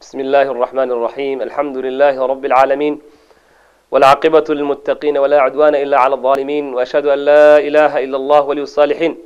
بسم الله الرحمن الرحيم الحمد لله رب العالمين والعاقبة للمتقين ولا عدوان إلا على الظالمين وأشهد أن لا إله إلا الله ولي الصالحين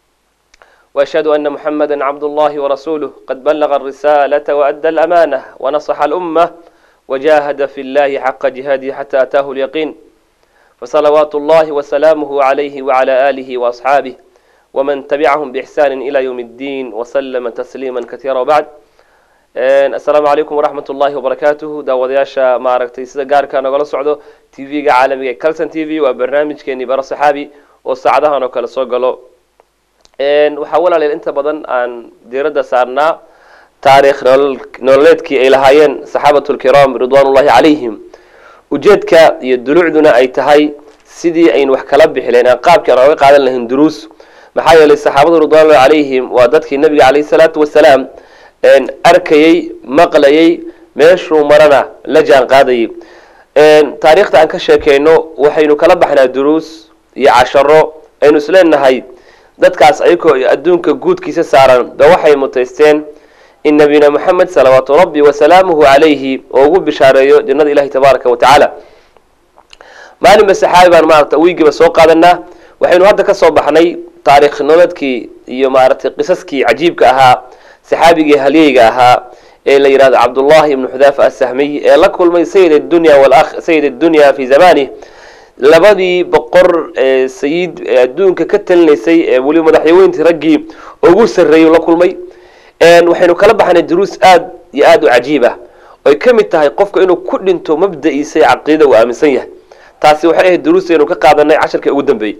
وأشهد أن محمدا عبد الله ورسوله قد بلغ الرسالة وأدى الأمانة ونصح الأمة وجاهد في الله حق جهاده حتى أتاه اليقين فصلوات الله وسلامه عليه وعلى آله وأصحابه ومن تبعهم بإحسان إلى يوم الدين وسلم تسليما كثيرا وبعد asalaamu calaykum waraxmat ullaahi wabarakaatuhu daawadayaasha maaragtay sida gaarka nagala socdo t v-ga caalamiga ee calson t v waa barnaamijkeeni baro saxaabi oo saacadahan oo kale soo galo waxaa walaaleel inta badan aan diiradda saarnaa taariikh nololeedkii ay lahaayeen saxaabatu lkiraam ridwaan ullahi calayhim ujeedka iyo dulucduna ay tahay sidii aynu wax kala bixi lahayn aan qaabkii aan oga qaadan lahayn duruus maxaa yeelay saxaabadu ridwan ullahi calayhim waa dadkii nabiga calayhi salaatu wasalaam arkayey maqlayey meeshuu marana la jaan qaadayay taariikhda aan ka sheekeyno waxaynu kala baxnaa duruus iyo casharo aynu isleenahay dadkaas ayagoo adduunka guudkiisa saaran ba waxay mutaysteen in nabiyuna moxamed salawaatu rabbi wasalaamuhu calayhi oo ugu bishaareeyo jannada ilahi tabaaraka wa tacaala maalinba saxaabi baan maarata wiigiiba soo qaadanaa waxaynu hadda ka soo baxnay taarikh nolodkii iyo maaragtay qisaskii cajiibka ahaa saxaabigii halyeyga ahaa ee la yidhahdo cabdullahi ibnu xudaafa asahmiy ee la kulmay sayid adunya sayid addunya fi zamanih labadii boqor ee sayid adduunka ka talinaysay ee weliba madaxyaweyntii raggii ugu sarreeyay la kulmay waxaynu kala baxnay duruus aad iyo aada u cajiib ah oy ka mid tahay qofka inuu ku dhinto mabda-iisa ee caqiida uu aaminsan yahay taasi waxay ahayd duruustaynu ka qaadanay casharkii ugu dambeeyey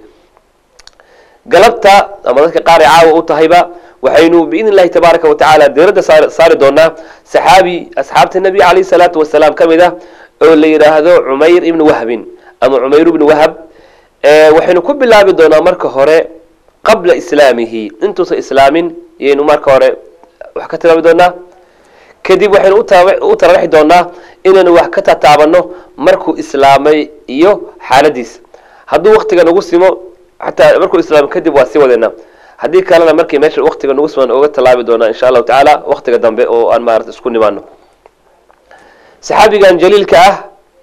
galabta ama dadka qaar ay caawa u tahayba waxaynu biidn illahi tabaaraka wa tacaala diiradda saari doonaa saxaabi asxaabta nebiga calayhi salaatu wasalaam ka mid ah oo la yidhaahdo cumayr ibni wahbin ama cumayr ibni wahab waxaynu ku bilaabi doonaa marka hore qabla islaamihi intuusan islaamin iyaynu marka hore wax ka tilmaami doonaa kadib waxaynu u tararaxi doonaa inaynu wax ka tataabano markuu islaamay iyo xaaladiisa hadduu waktiga nagu simo xataa markuu islaamay kadib waa sii wadeena haddii kalena markii meesha waktiga nagu siman oga tallaabi doonaa insha allahu tacaala waktiga dambe oo aan maarata isku nimaano saxaabigan jaliilka ah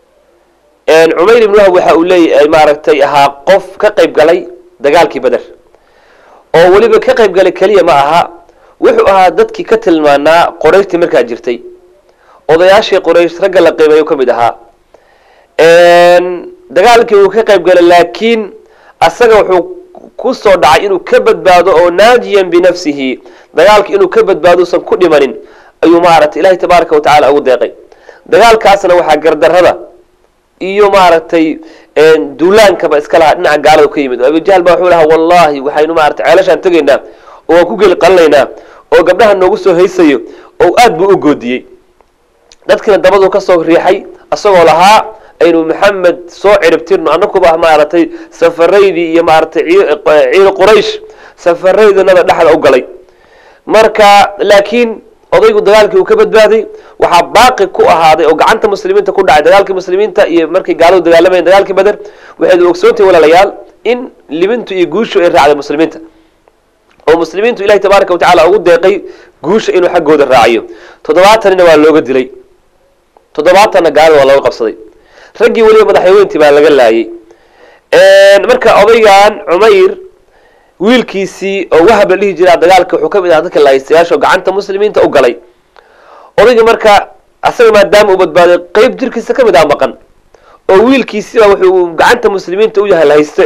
cumayr ibn wahab waxa uu leeyahay maaragtay ahaa qof ka qayb galay dagaalkii beder oo weliba ka qayb galay keliya ma aha wuxuu ahaa dadkii ka tilmaanaa qorayshtii markaa jirtay odayaashii qoraysh ragga la qiimeeyo ka mid ahaa dagaalkii uu ka qayb galay laakiin asaga wuxuu kusoo dhacay inuu ka badbaado oo naajiyan binafsihi dagaalka inuu ka badbaado usan ku dhimanin ayuu maaragtay ilahi tabaaraka wa tacala ugu deeqay dagaalkaasna waxaa gardarada iyo maaragtay duulaankaba iska lahaa dhinaca gaalada ka yimid abijahl ba wuxuu lahaa wallahi waxaynu maarata ceelashaan tegaynaa oo waan ku geli qalinaynaa oo gabdhaha noogu soo haysayo oo aad buu u goodiyey dadkiina dabaduu kasoo riixay isagoo lahaa aynu maxamed soo ciribtirno anakuba maaragtay safaraydii iyo maaragtay ciil quraysh safaraydanada dhexda u galay marka laakiin odaygu dagaalkii uu ka badbaaday waxaa baaqi ku ahaaday oo gacanta muslimiinta ku dhacay dagaalkii muslimiinta iyo markay gaaladu dagaalamayeen dagaalkii beder waxayd ogsoontahay walaalayaal in libintu iyo guushu ay raacday muslimiinta oo muslimiintu ilahi tabaaraka wa tacala ugu deeqay guusha inuu xaggooda raaciyo toddobaatanina waa looga dilay toddobaatanna gaalada waa looga qabsaday raggii weliba madaxyaweyntii baa laga laayay marka odaygan cumayr wiilkiisii oo wahab la dhihi jiraa dagaalka wuxuu ka mid aha dadka laaystayaasho gacanta muslimiinta u galay odayga marka asaga maadaama uu badbaaday qeyb jirkiisa ka mid ah maqan oo wiilkiisiba wuxuu gacanta muslimiinta u yahay lahayste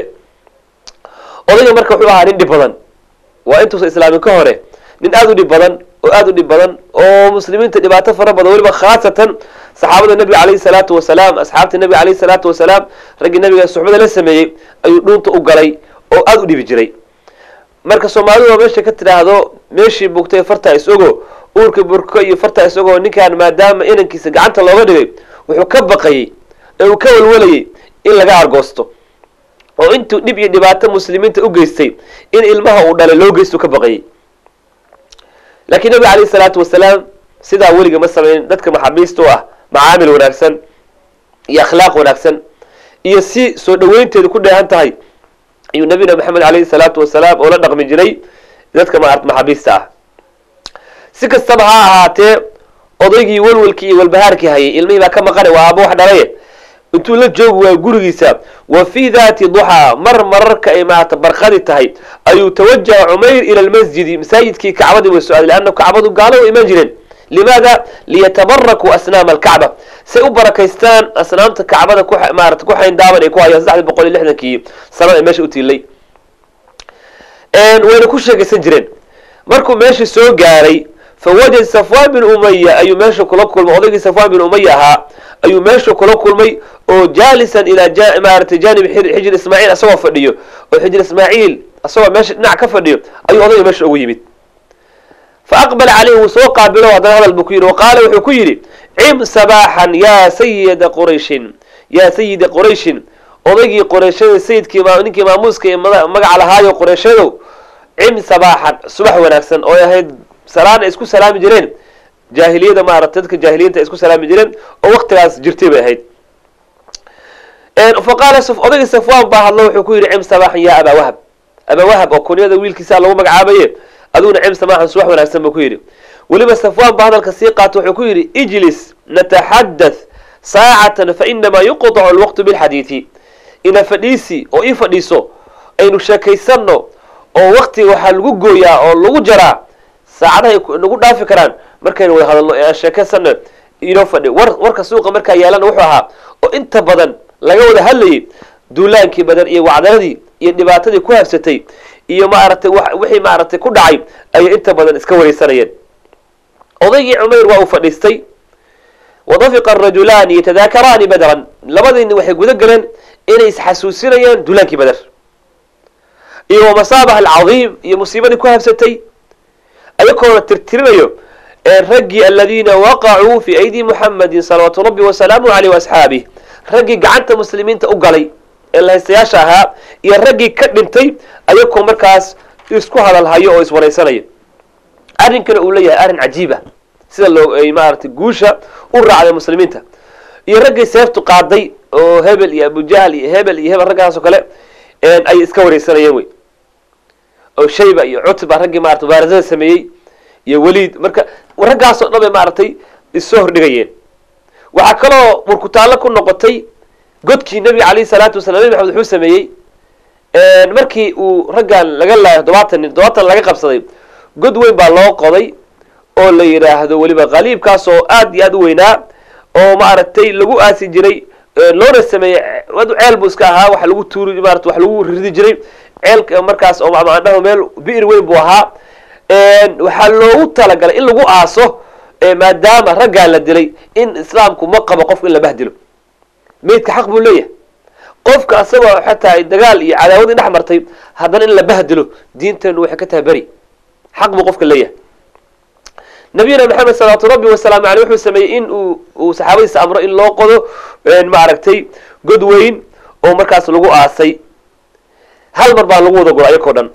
odayga marka wuxuu ahaa nin dhib badan waa intuusan islaamin ka hore nin aada u dhib badan oo aada u dhib badan oo muslimiinta dhibaato fara badan weliba khaasatan saxaabada nebiga calayhi salaatu wasalaam asxaabta nebiga calayhi salaatu wasalaam raggii nabiga suxbada la sameeyey ayuu dhuunta u galay oo aada u dhibi jiray marka soomaalidu waa meesha ka tidhaahdo meeshii bugtay fartaa is-ogo uurka burko iyo fartaa is-ogo ninkan maadaama inankiisa gacanta looga dhigay wuxuu ka baqayey ee uu ka walwalayay in laga argoosto oo intuu dhib iyo dhibaato muslimiinta u geystay in ilmaha uu dhalay loo geysto ka baqayay laakiin nabiga calayhi salaatu wasalaam sidaa weliga ma samaynin dadka maxaabiista u ah macaamil wanaagsan iyo akhlaaq wanaagsan iyo si soo dhaweynteedu ku dheehan tahay ayuu nabiyuna maxamed calayhi salaatu wasalaam oo la dhaqmi jiray dadka maart maxaabiista ah si kastaba ha ahaatee odaygii walwalkii iyo walbahaarkii hayay ilmihii baa ka maqanay waa aaba wax dhalaye intuu la joogi waayo gurigiisa wa fii daati duxaa mar mararka ay maarata barqadi tahay ayuu tawajaha cumayr ila lmasjidi masaajidkii kacbadii way so-aaday leanna kacbadu gaalo way imaan jireen limaada liyatabarakuu asnaama alkacba say u barakaystaan asnaamta kacbada ku maarata ku xayndaaban ay ku hayaan saddexdii boqol iyo lixdankii sanada ay meesha u tiilay wayna ku sheekaysan jireen markuu meeshii soo gaaray fawajad safwan bin umaya ayuu meesha kula kulmay odaygii safwan bin umaya ahaa ayuu meesha kula kulmay oo jaalisan ilaa maarata janib xijir ismaaciil asagoo fadhiyo oo xijir ismaaciil asagoo meesha dhinac ka fadhiyo ayuu odayga meesha ugu yimid fa aqbala caleyhi wuu soo qaabilo haddana hadal buu ku yidhi wa qaala wuxuu ku yidhi cim sabaaxan yaa sayida qurayshin yaa sayida qurayshin odaygii qoreeshada sayidkii ninkii maamuuska ee magaca lahaayo qoreeshadow cim sabaaxan subax wanaagsan oo ahayd salaan ay isku salaami jireen jaahiliyada maarata dadka jaahiliyinta ay isku salaami jireen oo waktigaas jirtay bay ahayd fa qaala odaygii safwan baa hadlo wuxuu ku yidhi cim sabaaxan yaa abaa wahab abaa wahab oo kunyada wiilkiisa lagu magacaabaye aduguna cim sabaaxan subax wanaagsan buu ku yidhi weliba safwan baa hadalka sii qaato wuxuu ku yidhi ijlis nataxadath saacatan fainamaa yuqطacu alwaqtu bilxadiidi ina fadhiisi oo ii fadhiiso aynu sheekaysanno oo waktiga waxaa lagu gooyaa oo lagu jaraa saacadahay nagu dhaafi karaan markaynu wada hadalno ee aan sheekaysano inoo fadhi war warka suuqa markaa yaalana wuxuu ahaa oo inta badan laga wada hadlayay duulaankii badan iyo wacdaradii iyo dhibaatadii ku habsatay iyo maaragtay wixii maaragtay ku dhacay ayay inta badan iska wareysanayeen odaygii cumayr waa uu fadhiistay wadafiqa arajulaani yatadaakaraani badran labadiini waxay guda galeen inay isxasuusinayaan duulaankii bader iyo wamasaabaha alcadiim iyo musiibadii ku habsatay ayagoona tirtirinayo raggii aladiina waqacuu fii aydi muxamadin salawaatu rabbi wasalaamu aleyh waasxaabih raggii gacanta muslimiinta u galay ee lahaystayaasha ahaa iyo raggii ka dhintay ayagoo markaas isku hadalhayo oo iswaraysanaya arrinkana uu leeyahay arrin cajiib ah sida loo maaragtay guusha u raacday muslimiinta iyo raggii seeftu qaaday oo hebel iyo abujahl iyo hebel iyo hebel raggaas oo kale ay iska wareysanayeen wey oo shayba iyo cutba raggii maarata mubaarazada sameeyey iyo weliid marka raggaasoo dhan bay maaragtay issoo hordhigayeen waxaa kaloo burkutaallo ku noqotay godkii nebiga calayhi salaatu wasalam nebi maxamed wuxuu sameeyey markii uu raggan laga laayo todobaatan nin todobaatan laga qabsaday god weyn baa loo qoday oo la yidhaahdo weliba qaliibkaas oo aad iyo aad u weynaa oo maaragtay lagu aasi jiray loona sameeyey ceel buu iska ahaa waxa lagu tuuri maarata wax lagu ridi jiray ceelka markaas oo macnaha meel bi'ir weyn buu ahaa waxaa loogu talagalay in lagu aaso maadaama raggaa la dilay in islaamku ma qabo qofka in la bahdilo meydka xaq buu leeyahay qofka asagoo xataa ay dagaal iyo cadaawadii dhex martay haddana in la bahdilo diinteenu waxay ka tahay beri xaq buu qofka leeyahay nabiyuna maxamed salawaatu rabbi wasalaamu aleyh wuxuu sameeyey in uu uu saxaabadiisa amro in loo qodo maaragtay god weyn oo markaas lagu aasay hal mar baa lagu wada guro ayakoo dhan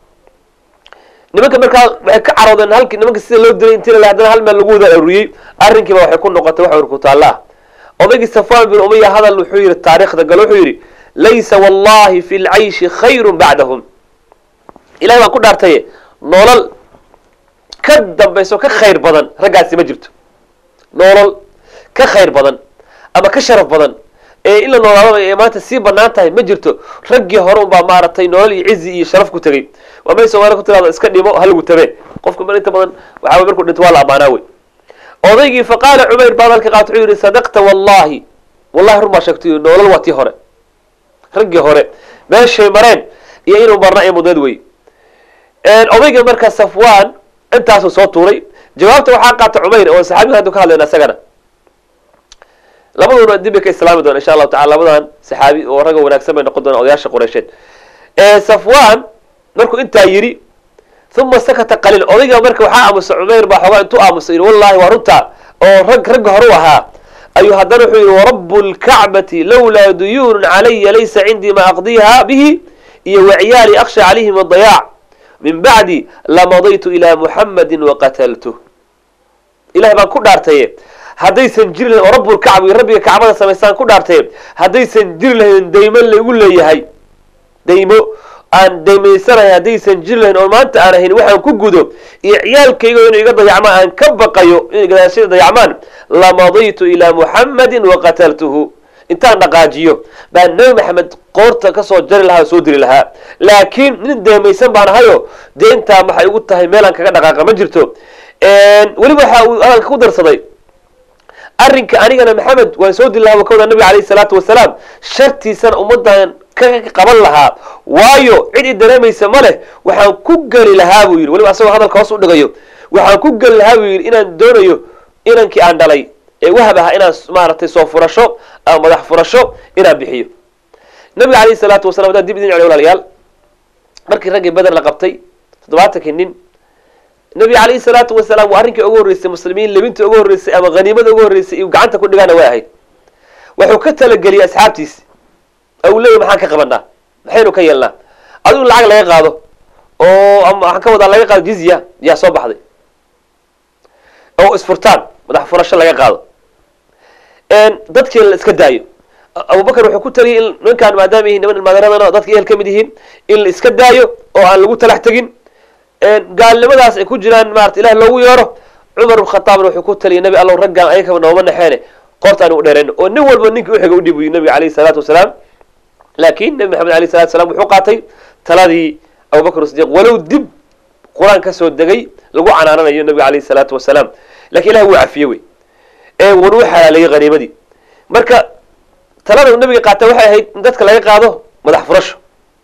nimanka markaa waxay ka caroodeen halkii nimanka sida loo dilay intii lale haddana hal meel lagu wada aruriyey arrinkiiba waxay ku noqotay wax urkutaalla ah odaygii safwan bin umaya hadal wuxuu yihi taariikhda galo wuxuu yidhi laysa wallahi fi lcayshi khayru bacdahum ilahay baan ku dhaartaye nolol ka dambayso ka khayr badan raggaasi ma jirto nolol ka khayr badan ama ka sharaf badan ee in la noolaadaba ee maanta sii banaan tahay ma jirto raggii hore unbaa maaragtay nolol iyo cizi iyo sharaf ku tegey waa may soomaalia ku tirahdo iska dhimo halagu tabe qofka mar inta badan waxaa markuu dhinto waa la amaanaa wey odaygii faqaala cumayr baa hadalka qaata wuxuu yihi sadaqta wallahi wallahi run baa sheegtay nolol waa tii hore raggii hore meeshay mareen iyo inuu marna ay mudnad wey odayga marka safwan intaasuu soo tuuray jawaabta waxaa qaata cumayr oo saxaabiga haddu ka hadlayna isagana labaduna dib bay ka islaami doona insha allahu tacala labadan saxaabi oo ragga wanaagsan bay noqon doonaan odayaasha qureysheed safwan markuu intaa yidhi uma sakata qaliil odayga marka waxaa aamusa cumayr baa xoogaa intuu aamusay yidhi wallahi waa runta oo rag ragga hore u ahaa ayuu haddana wuxuu yihi warabu lkacbati lawlaa duyuunun calaya laysa cindii ma aqdiha bihi iyo waciyaali aksha calayhim adayaac min bacdi lamadaytu ilaa muxamadi waqataltuh ilahay baan ku dhaartaye haddaysan jiri lahayn oo rabbulkacba iyo rabbiga kacbada samaystaan ku dhaartaye haddaysan jiri lahayn daymo laygu leeyahay daymo aan daymaysanahay haddaysan jiri lahayn oo maanta aan ahayn waxaan ku gudo iyo ciyaalkayga inuu iga dayacmaan aan ka baqayo inay gadaashada dayacmaan lamadaytu ilaa muxammadin waqataltuhu intaan dhaqaajiyo baa nebi maxamed qoorta kasoo jari lahaa oo soo diri lahaa laakiin nin deemaysan baan ahayo deentaa maxay ugu tahay meelaan kaga dhaqaaqa ma jirto weliba waxa uu hadalka ku darsaday arrinka anigana maxamed waan soo dili lahaa wakawda nabiga alayhi salaatu wasalaam shartiisana ummaddan ka qaban lahaa waayo cid i dareemaysa ma leh waxaan ku geli lahaa buu yidhi weliba asagoo hadalka hoos u dhigayo waxaan ku geli lahaa buu yidhi inaan doonayo inankii aan dhalay ee wahab aha inaan maaragtay soo furasho ama madax furasho inaan bixiyo nabiga alayhi salaatu wasalam haddaan dib idin celiyo walaalayaal markii raggii beder la qabtay toddobaatankii nin nabiga calayhi salaatu wasalaam waa arrinkii ugu horreysay muslimiin lebinta ugu horreysay ama haniimada ugu horreysay iyu gacanta ku dhigaana way ahayd wuxuu ka talageliyey asxaabtiisi oo uu leeyahy maxaan ka qabanaa maxaynu ka yeelnaa adigu lacag laga qaado oo ama waxaan ka wadaa laga qaado jizya yaa soo baxday oo isfurtaan madax furasho laga qaado dadkii la iska daayo abubakar wuxuu ku taliyay in ninkaan maadaama yihiin niman ilmaaderadana dadka ehel ka mid yihiin in la iska daayo oo aan lagu talax tegin gaalnimadaas ay ku jiraan maarata ilahi loogu yeero cumar bn khataabna wuxuu ku taliyay nabi allow raggaan ayakaba nooma naxeene qoorta aan u dheerayno oo nin walba ninkii uxiga udhib uyi nabiga alayhi salaatu wasalaam laakiin nabi maxamed alayh salatu wasalaam wuxuu qaatay taladii abubakr sidiq walow dib qur-aan kasoo degay lagu canaananayo nabiga alayhi salaatu wasalaam lakin ilahi wuu cafiye wey ee wan u xalaaleeyey haniimadii marka talada nabiga qaata waxay ahayd in dadka laga qaado madax furasho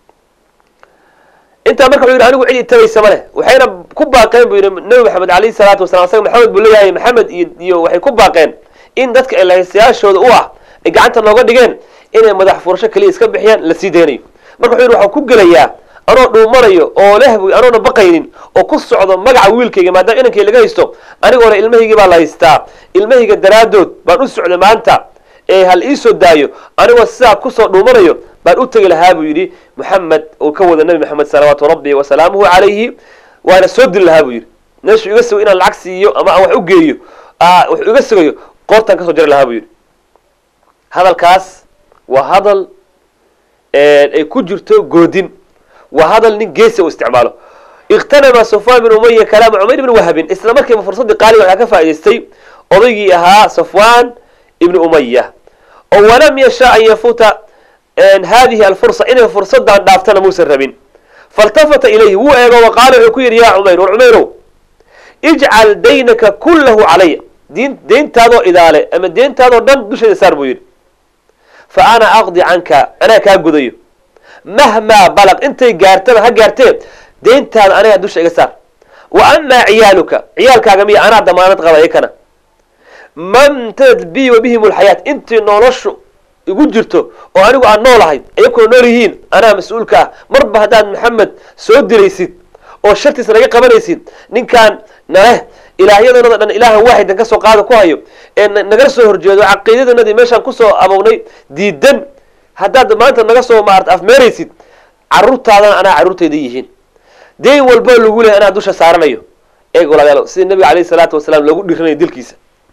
intaa marka wuxu yidhi anigu cid itabaysa ma leh waxayna ku baaqeen buu yidhi nabi maxamed alayhi salaatu wasalam asaga maxamed buu leeyahay maxamed iyo iyo waxay ku baaqeen in dadka elahaystayaashooda u ah ay gacanta nooga dhigeen inay madax furasho keliya iska bixiyaan la sii daynayo marka wuxuu yidhi waxaan ku gelayaa anoo dhuumanayo oo leh bu anoona baqaynin oo ku socdo magaca wiilkayga maadaama inankay laga haysto anigoona ilmahaygii baa la haystaa ilmahayga daraadood baan u socda maanta ee hal iisoo daayo anigoo sidaa kusoo dhuumanayo baan u tegi lahaa buu yidhi maxamed uu ka wada nabi maxamed salawaatu rabbi wasalaamuhu calayhi waana soo dili lahaa buu yidhi meeshuu iga sugo inaan lacag siiyo ama aan wax u geeyo wax iga sugayo qoortaan kasoo jari lahaa buu yidhi hadalkaas waa hadal ay ku jirto goodin waa hadal nin geesi u isticmaalo ikhtanama safwan bin umaya kalaama cumayr ibn wahabin isla markiiba fursaddii qaaliga waxaa ka faa'idaystay odaygii ahaa safwan ibni umaya oo walam yasha an yafuuta hadihi alfursa inay fursadan dhaaftana muusan rabin faltafata ilayhi wuu eego waqaala wuxuu ku yidhi ya cumayr war cumayrow ijcal daynaka kullahu calaya diin deyntaadoo idaale ama deyntaadoo dhan dusheeda saar buu yidhi fa ana aqdi canka anaa kaa gudayo mahmaa balaq intay gaartaba ha gaartee deyntaada anigaa dusha iga saar wa amaa ciyaaluka ciyaalkaaga miya anaa damaanad qaba ikana mamtadad bi wa bihim lxayaat intii noloshu igu jirto oo anigu aan noolahay ayakuna nool yihiin anaa mas-uulka ah marba haddaad maxamed soo diraysid oo shartiisa naga qabanaysid ninkaan naleh ilaahyadanada dhan ilaahan waaxidan ka soo qaada ku hayo ee naga soo horjeedo caqiidadanadii meeshaan kusoo abownay diidan haddaad maanta naga soo maarata afmeeraysid caruurtaadana anaa carruurtayda yihiin deyn walba lagu lehay anaa dusha saaranayo eeg walaalayaal sida nabiga alayhi salaatu wasalaam loogu dhiranayo dilkiisa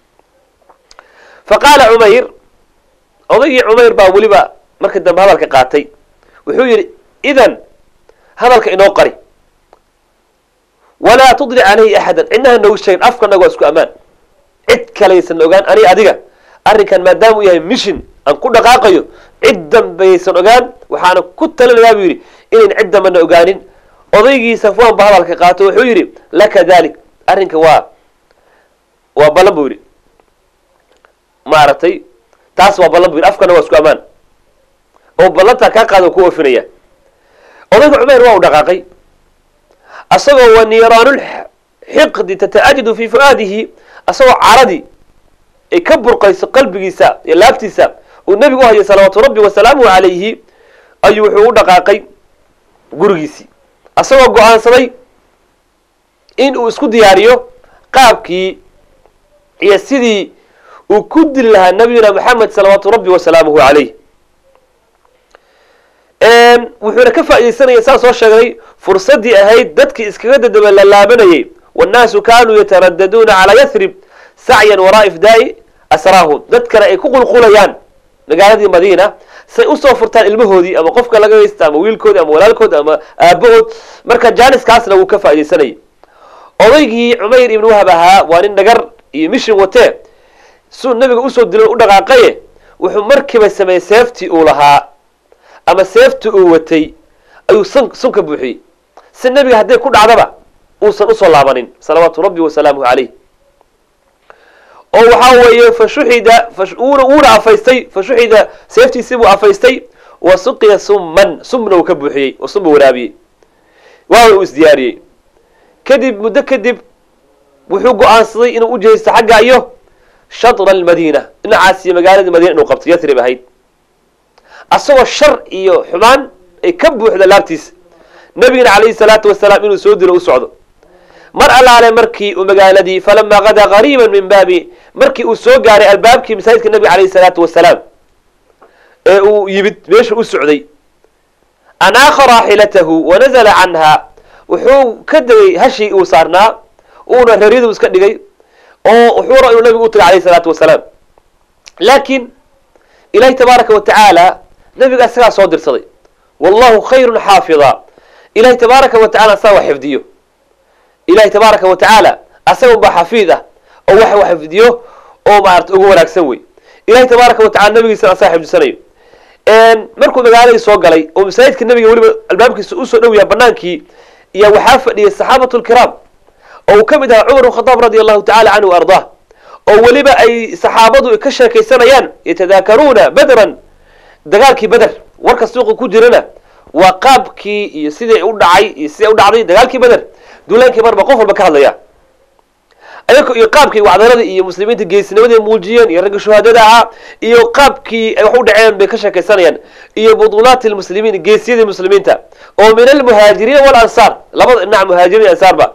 fa qaala cumayr odaygii cumayr baa weliba markii dambe hadalka qaatay wuxuu yidhi idan hadalka inoo qari walaa tudlic calayhi axadan cidnaha noogu sheegin afkanaga waa isku ammaan cid kalaysan ogaan ani adiga arrinkan maadaama uu yahay mission aan ku dhaqaaqayo cid dambaysan ogaan waxaana ku talinayaa buu yidhi inayn cid dambana ogaanin odaygii safwan ba hadalka qaato wuxuu yidhi laka dalik arrinka waa waa ballan buu yidhi maaragtay taas waa ballan bu yidhi afkana waa isku ammaan oo ballantaa kaa qaada ku oofinaya odayga cumayr waa u dhaqaaqay asagoo wa niiraanulxiqdi tata'ajidu fi fu'aadihi asagoo caradii ay ka burqayso qalbigiisa iyo laabtiisa uu nebigu u hayay salawaatu rabbi wasalaamuhu calayhi ayuu wuxuu u dhaqaaqay gurigiisii asagoo go-aansaday in uu isku diyaariyo qaabkii iyo sidii uu ku dili lahaa nabiyuna maxamed salawaatu rabbi wasalaamuhu calayh wuxuuna ka faaidaysanaya saan soo sheegnay fursaddii ahayd dadkii iskaga dadaba lalaabanayay wannaasu kaanuu yataraddaduuna calaa yathrib sacyan waraa ifdaa'i asraahum dadkana ay ku qulqulayaan magaaladii madiina say usoo furtaan ilmahoodii ama qofka laga haysta ama wiilkoodi ama walaalkoodi ama aabahood marka jaaniskaasna wuu ka faaidaysanayay odaygii cumayr ibn wahab ahaa waa nin dhagar iyo mishin watee suu nabiga usoo dilo u dhaqaaqaye wuxuu markiiba sameeyey seeftii uu lahaa ama seeftii uu watay ayuu sun sunka buuxiyey si nabiga hadday ku dhacdaba uusan usoo laabanin salawaatu rabbi wasalaamuhu caleyh oo waxaa weeye fashuxida wuna wuuna afaystay fashuxida seeftiisii buu afaystay wa suqiya summan sumna uu ka buuxiyey oo sumba waraabiyey waana uu isdiyaariyey kadib muddo kadib wuxuu go-aansaday inuu u jehaysto xagga iyo shatra almadiina dhinacaas iyo magaalada madiina inuu qabto yatrib ahayd asagoo shar iyo xumaan ay ka buuxda laabtiisa nabigana calayhi salaatu wasalaam inuu soo dilo u socdo mar allaale markii uu magaaladii falamaa qadaa qariiban min baabi markii uu soo gaaray albaabkii masaajidka nabiga calayhi salaatu wasalaam ee uu yimid meesha u socday anaaqa raaxilatahu wanazala canha wuxuu ka degay hashii uu saarnaa uuna reeryadu iska dhigay oo wuxuu ra inuu nabigu u tagay alayhi salaatu wasalaam laakiin ilahi tabaaraka wa tacaala nabiga isagaa soo dirsaday wallahu khayrun xaafida ilahi tabaaraka wa tacala asaga wax xifdiyo ilahi tabaaraka wa tacaala asaga unbaa xafiid ah oo wax wax xifdiyo oo maarata ugu wanaagsan wey ilahi tabaaraka wa tacala nabigiisana asaga xifdisanayo markuu magaaladii soo galay oo masaajidka nabiga weliba albaabkiisa usoo dhow yaha banaankii iyo waxaa fadhiyay saxaabatu lkiraam oo uu ka mid ahaa cumar bn khadaab radi allahu tacala canhu wa ardah oo weliba ay saxaabadu ka sheekaysanayaan yatadaakaruuna bedran dagaalkii beder warka suuqa ku jirana waa qaabkii iyo sidai u dhacay iyo siday u dhacday dagaalkii beder duulaankii marba qof walba ka hadlaya ayag iyo qaabkii wacdaradii iyo muslimiinta geesinimadii muujiyeen iyo ragga shuhaadada ahaa iyo qaabkii ay wax u dhaceen bay ka sheekaysanayaan iyo buduulaati lmuslimiin geesiyadii muslimiinta oo min almuhaajiriina walansaar labada dhinac muhaajiriin ansaarba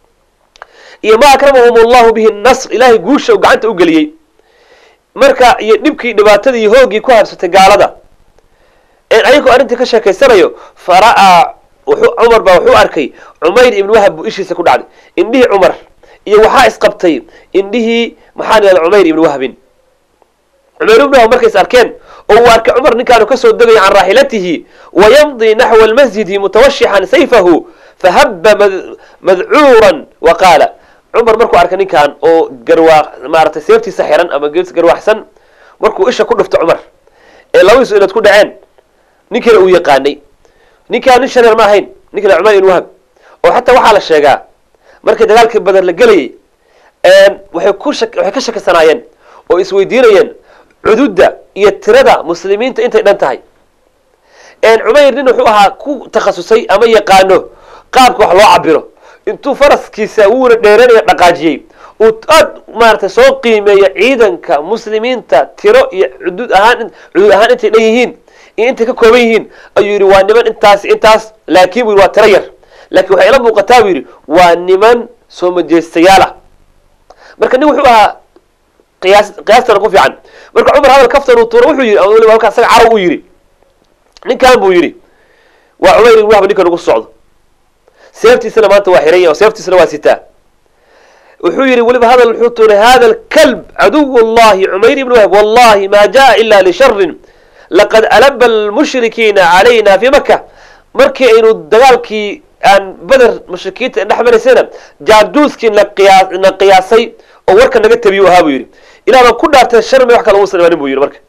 iyo ma akramahum allahu bihi nasr ilaahay guusha uu gacanta u geliyey marka iyo dhibkii dhibaatadii iyo hoogii ku habsatay gaalada ayagoo arrintii ka sheekaysanayo fara'aa cumar baa wuxuu arkay cumayr ibn wahab buu ishiisa ku dhacday indhihii cumar iyo waxaa isqabtay indhihii maxaan ihahda cumayr ibn wahbin cumayr ibn wahab markay is arkeen oo uu arkay cumar ninkaanu kasoo degaya can raaxilatihi wayamdi naxwa almasjidi mutawashixan sayfahu fahaba madcuuran wa qaala cumar markuu arkay ninkan oo garwaa maaratay seeftiisa xiran ama garwaxsan markuu isha ku dhufto cumar ee labadiisu inaad ku dhaceen ninkiina uu yaqaanay ninkaan nin shareer ma ahayn ninkana cumayr ibn wahab oo xataa waxaa la sheegaa markii dagaalkii badar la gelayay waxay ku waxay ka shakisanaayeen oo isweydiinayeen cududda iyo tirada muslimiinta intay dhan tahay cumayr nin wuxuu ahaa ku takhasusay ama yaqaano qaabka wax loo cabiro intuu faraskiisa wuuna dheeranayo dhaqaajiyey uu aad maaratay soo qiimeeya ciidanka muslimiinta tiro iyo cudud ahaan cudud ahaan intay dhan yihiin iyo intay ka kooban yihiin ayuu yidhi waa niman intaas intaas laakiin bu yidhi waa tiro yar laakiin waxay ila muuqataa buu yidhi waa niman soo majeestayaalah marka nin wuxuu ahaa qiyaas qiyaastana ku fiican marka cumar hadal kaftan uu tuuro wuxuu yidhi ama weliba halka asaga carab uu yidhi ninkan buu yidhi waa cumayr ibn wahab ninkan ugu socdo seeftiisana maanta waa xiran yahay oo seeftiisana waa sitaa wuxuu yidhi weliba hadal wuxuu tuuray hada alkalb caduw llahi cumayr ibn wahab wallahi ma jaa ila lisharin laqad alaba almushrikiina calayna fi maka markii aynu dagaalkii aan beder mushrikiinta dhex maraysayna jaaduuskii na qiyaa na qiyaasay oo warka naga tabiyu ahaa buu yidhi ilah baan ku dhaartay shar may wax kale uusan imanin buu yidhi marka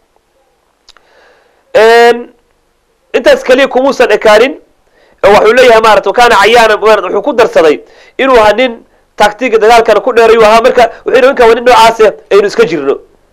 intaas keliya kumuusan ekaanin oo waxuu leeyahay maarata kana cayaana wuxuu ku darsaday inuu ahaa nin taktiga dagaalkana ku dheerayu ahaa marka wuxuu yidhi ninkan waa nin noocaase aynu iska jirno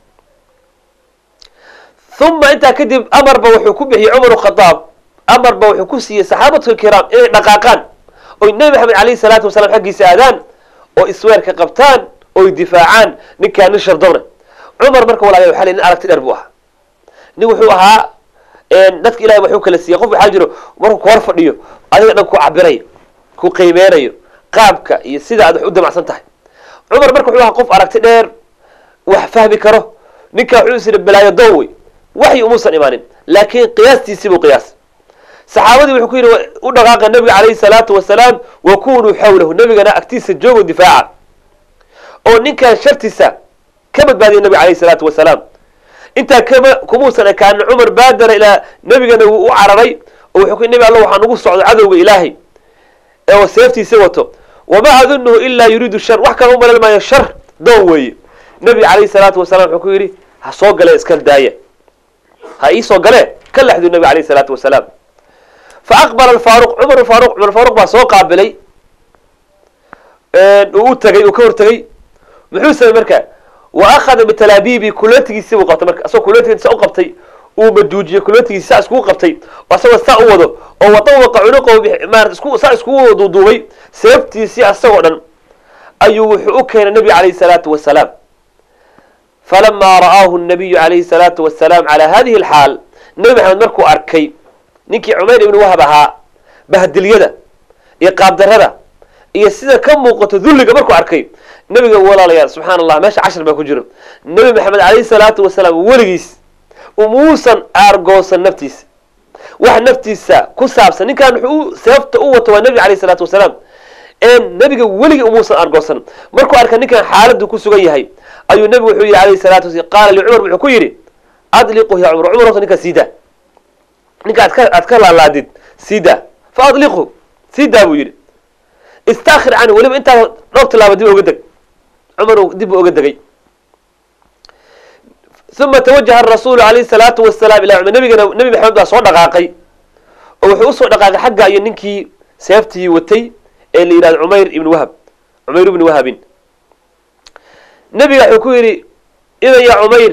uma intaa kadib amarba wuxuu ku bixiyey cumar khadaab amarba wuxuu ku siiyey saxaabatu kiraam inay dhaqaaqaan oy nebi maxamed alayhi salaatu wasalam xaggiisa aadaan oo isweerka qabtaan oy difaacaan ninkaan nin shardowna cumar marka walaala waxa nin aragti dheer buu ahaa nin wuxuu ahaa dadka ilahay waxuu kala siiyey qof waxaa jiro markuu ku hor fadhiyo adiga dhan ku cabirayo ku qiimeynayo qaabka iyo sida aad wax u damacsan tahay cumar marka wuxuu ahaa qof aragti dheer wax fahmi karo ninka wuxuu is yidhi balaayo doon wey waxyi umuusan imaanin laakiin qiyaastiisii buu qiyaas saxaabadii wuxuu ku yidhi u dhaqaaqa nabiga calayhi salaatu wasalaam wa kunuu xawlahu nabigana agtiisa joogo difaaca oo ninkan shartiisa ka badbaadiyay nabiga calayhi salaatu wasalaam intaa kama kumuusan ekaanin cumar baadara ilaa nebigana wuu u cararay oo wuxuu ku nebi alla waxaa nagu socdo cadowga ilaahay ee seeftiisa wato wamaa adunuhu ilaa yuriidu shar wax kale u malal maayo shar doon weeye nebiga calayhi salaatu wasalaam wuxuu ku yidhi ha soo galee iska daaya ha ii soo galee ka lexdu nebiga calayhi salaatu wasalaam fa aqbala alfaaruq cumar faaruq cumar faaruq baa soo qaabilay uu u tagay uu ka hortegay muxuu samey marka wa akhada bitalaabibi kulatigiisi buu qabtay marka asagoo kulatigiisa u qabtay uu maduujiyey kulatigiisi saa iskugu qabtay oo asagoo saa u wado oo wadawaqa cunuqahu maarata isku saa iskugu duuduubay seeftiisii asagoo dhan ayuu wuxuu u keenay nebiga calayhi salaatu wasalaam falamaa ra'aahu nabiyu calayhi salaatu wasalaam calaa hadihi alxaal nebi maxamed markuu arkay ninkii cumayr ibni wahab ahaa bahdilyada iyo qaabdarada iyo sida ka muuqato dulliga markuu arkay nebiga walaalayaal subxaana allah meesha cashar baa ku jiro nebi maxamed calayhi salaatu wasalaam weligiis umuusan aargoosan naftiisa wax naftiisa ku saabsan ninkan wuxuu seefta u wato waa nebiga calayhi salaatu wasalaam ee nebiga weligii umuusan aargoosan markuu arka ninkan xaaladdu ku sugan yahay ayuu nebigu wuxuu yidhi alayhi salatu wasalaam qaala licumar wuxuu ku yidhi adliqu ya cumar cumar horta ninka siida ninka aad ka aad ka laalaadid siida fa adliqhu siidaa buu yidhi istakhir canhu weliba intaa dhowr tilaaba dib oga deg cumar dib u oga degay uma tawajaha arasuulu alayhi salaatu wasalaam ilaa cumar nabigana nebi maxamed baa soo dhaqaaqay oo wuxuu usoo dhaqaaqay xagga iyo ninkii seeftii watay ee la yidhahdo cumayr ibni wahab cumayr ibni wahabin nebiga wuxuu ku yidhi idan ya cumayr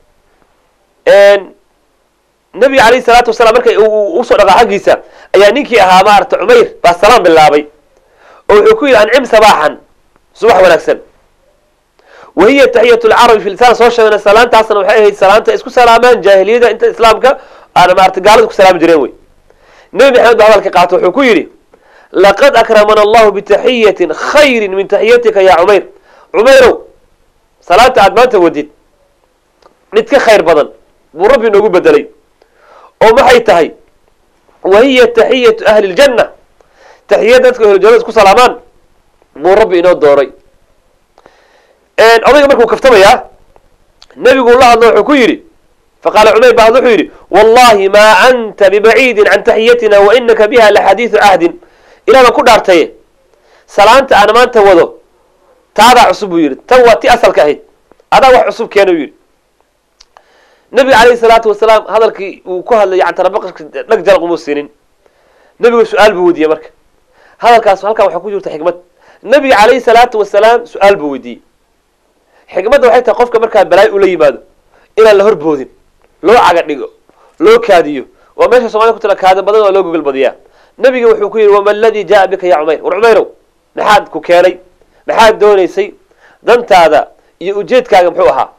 nebiga alayhi salaatu wasalaam markay usoo dhaqaa xaggiisa ayaa ninkii ahaa maarata cumayr baa salaam bilaabay oo wuxuu ku yidhi ancim sabaaxan subax wanaagsan wahiya taxiyat lcarabi fi lisaan soo sheegna salaantaasna waxay ahayd salaanta isku salaamaan jaahiliyada inta islaamka aana maarata gaalada ku salaami jireen wey nebi maxamed ba hadalka qaato wuxuu ku yidhi laqad akramana allahu bitaxiyatin khayrin min taxiyatika ya cumayr cumayrow salaanta aad maanta wadid mid ka khayr badan buu rabbi inoogu bedelay oo maxay tahay wahiya taxiyatu ahli ljanna taxiyad dadka ahlujannada isku salaamaan buu rabbi inoo dooray odayga markuu kaftamayaa nebigu la hadlo wuxuu ku yidhi faqaala cumayr ba hadlo wuxuu yidhi wallahi maa anta bibaciidin can taxiyatina wa inaka biha laxadiidu cahdin ilah baan ku dhaartaye salaanta aan maanta wado taadaa cusub buu yidhi tan waa ti asalka ahayd adaa wax cusub keena u yidhi nebiga calayhi salaatu wasalaam hadalkii uu ku hadlayay cantarabaqashka dhag jalaq umuu siinin nebiga su-aal buu weydiiyey marka hadalkaas halkan waxaa ku jirta xikmad nebiga calayhi salaatu wasalaam su-aal buu weydiiyey xikmadda waxay tahay qofka markaa balaayo ula yimaado inaan la horboodin loo caga dhigo loo kaadiyo waa meesha somalida ku tala kaada badan oo loo gogol badiyaa nebiga wuxuu ku yidhi wama aladii jaa bika ya cumayr war cumayrow maxaad ku keenay maxaad doonaysay dantaada iyo ujeedkaaga muxuu ahaa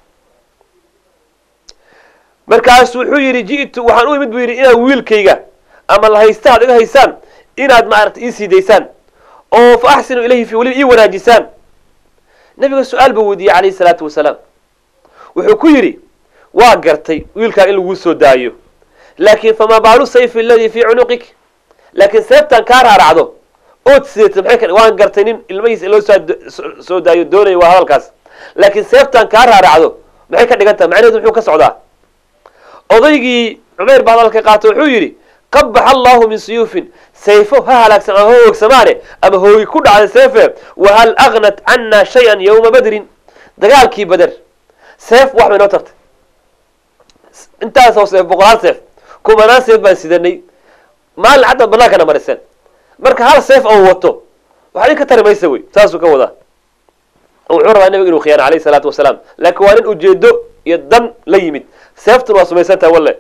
markaasu wuxuu yidhi ji'tu waxaan u imid buu yidhi inaad wiilkayga ama la haysta ad iga haysaan inaad maarata ii sii daysaan oo fa axsinu ilayhi fi weliba ii wanaajisaan nebiga su-aal buu weydiiyey calayhi salaatu wasalaam wuxuu ku yidhi waa gartay wiilkaan in laguu soo daayo laakin famaa baalu sayfi aladii fii cunuqik laakiin seebtaan kaa raaracdo ood sideeta maxay ka waan gartay nin ilmahiisa in loo soo soo daayo doonaya waa hadalkaas laakiin seebtaan kaa raaracdo maxay ka dhigan tahay macnaheedu muxuu ka socdaa odaygii cumayr baa hadalka qaato wuxuu yidhi qabax allahu min suyuufin sayfo ha halaagsan ama ha hoogsamaane ama hoogi ku dhacday seefe wahal agnat cana shay-an yowma badrin dagaalkii bader seef wax bay noo tartay intaasoo seef boqolaal seef kumanaan seef baan sidanay maalin cadda banaankana mariseen marka hal seef oo wato waxaa idin ka tari maysa wey saasuu ka wadaa wuxuu rabaa nabiga inuu khiyaano alayhi salaatu wasalaam laakiin waa nin ujeedo iyo dan la yimid seeftuna waa sumaysantaha walle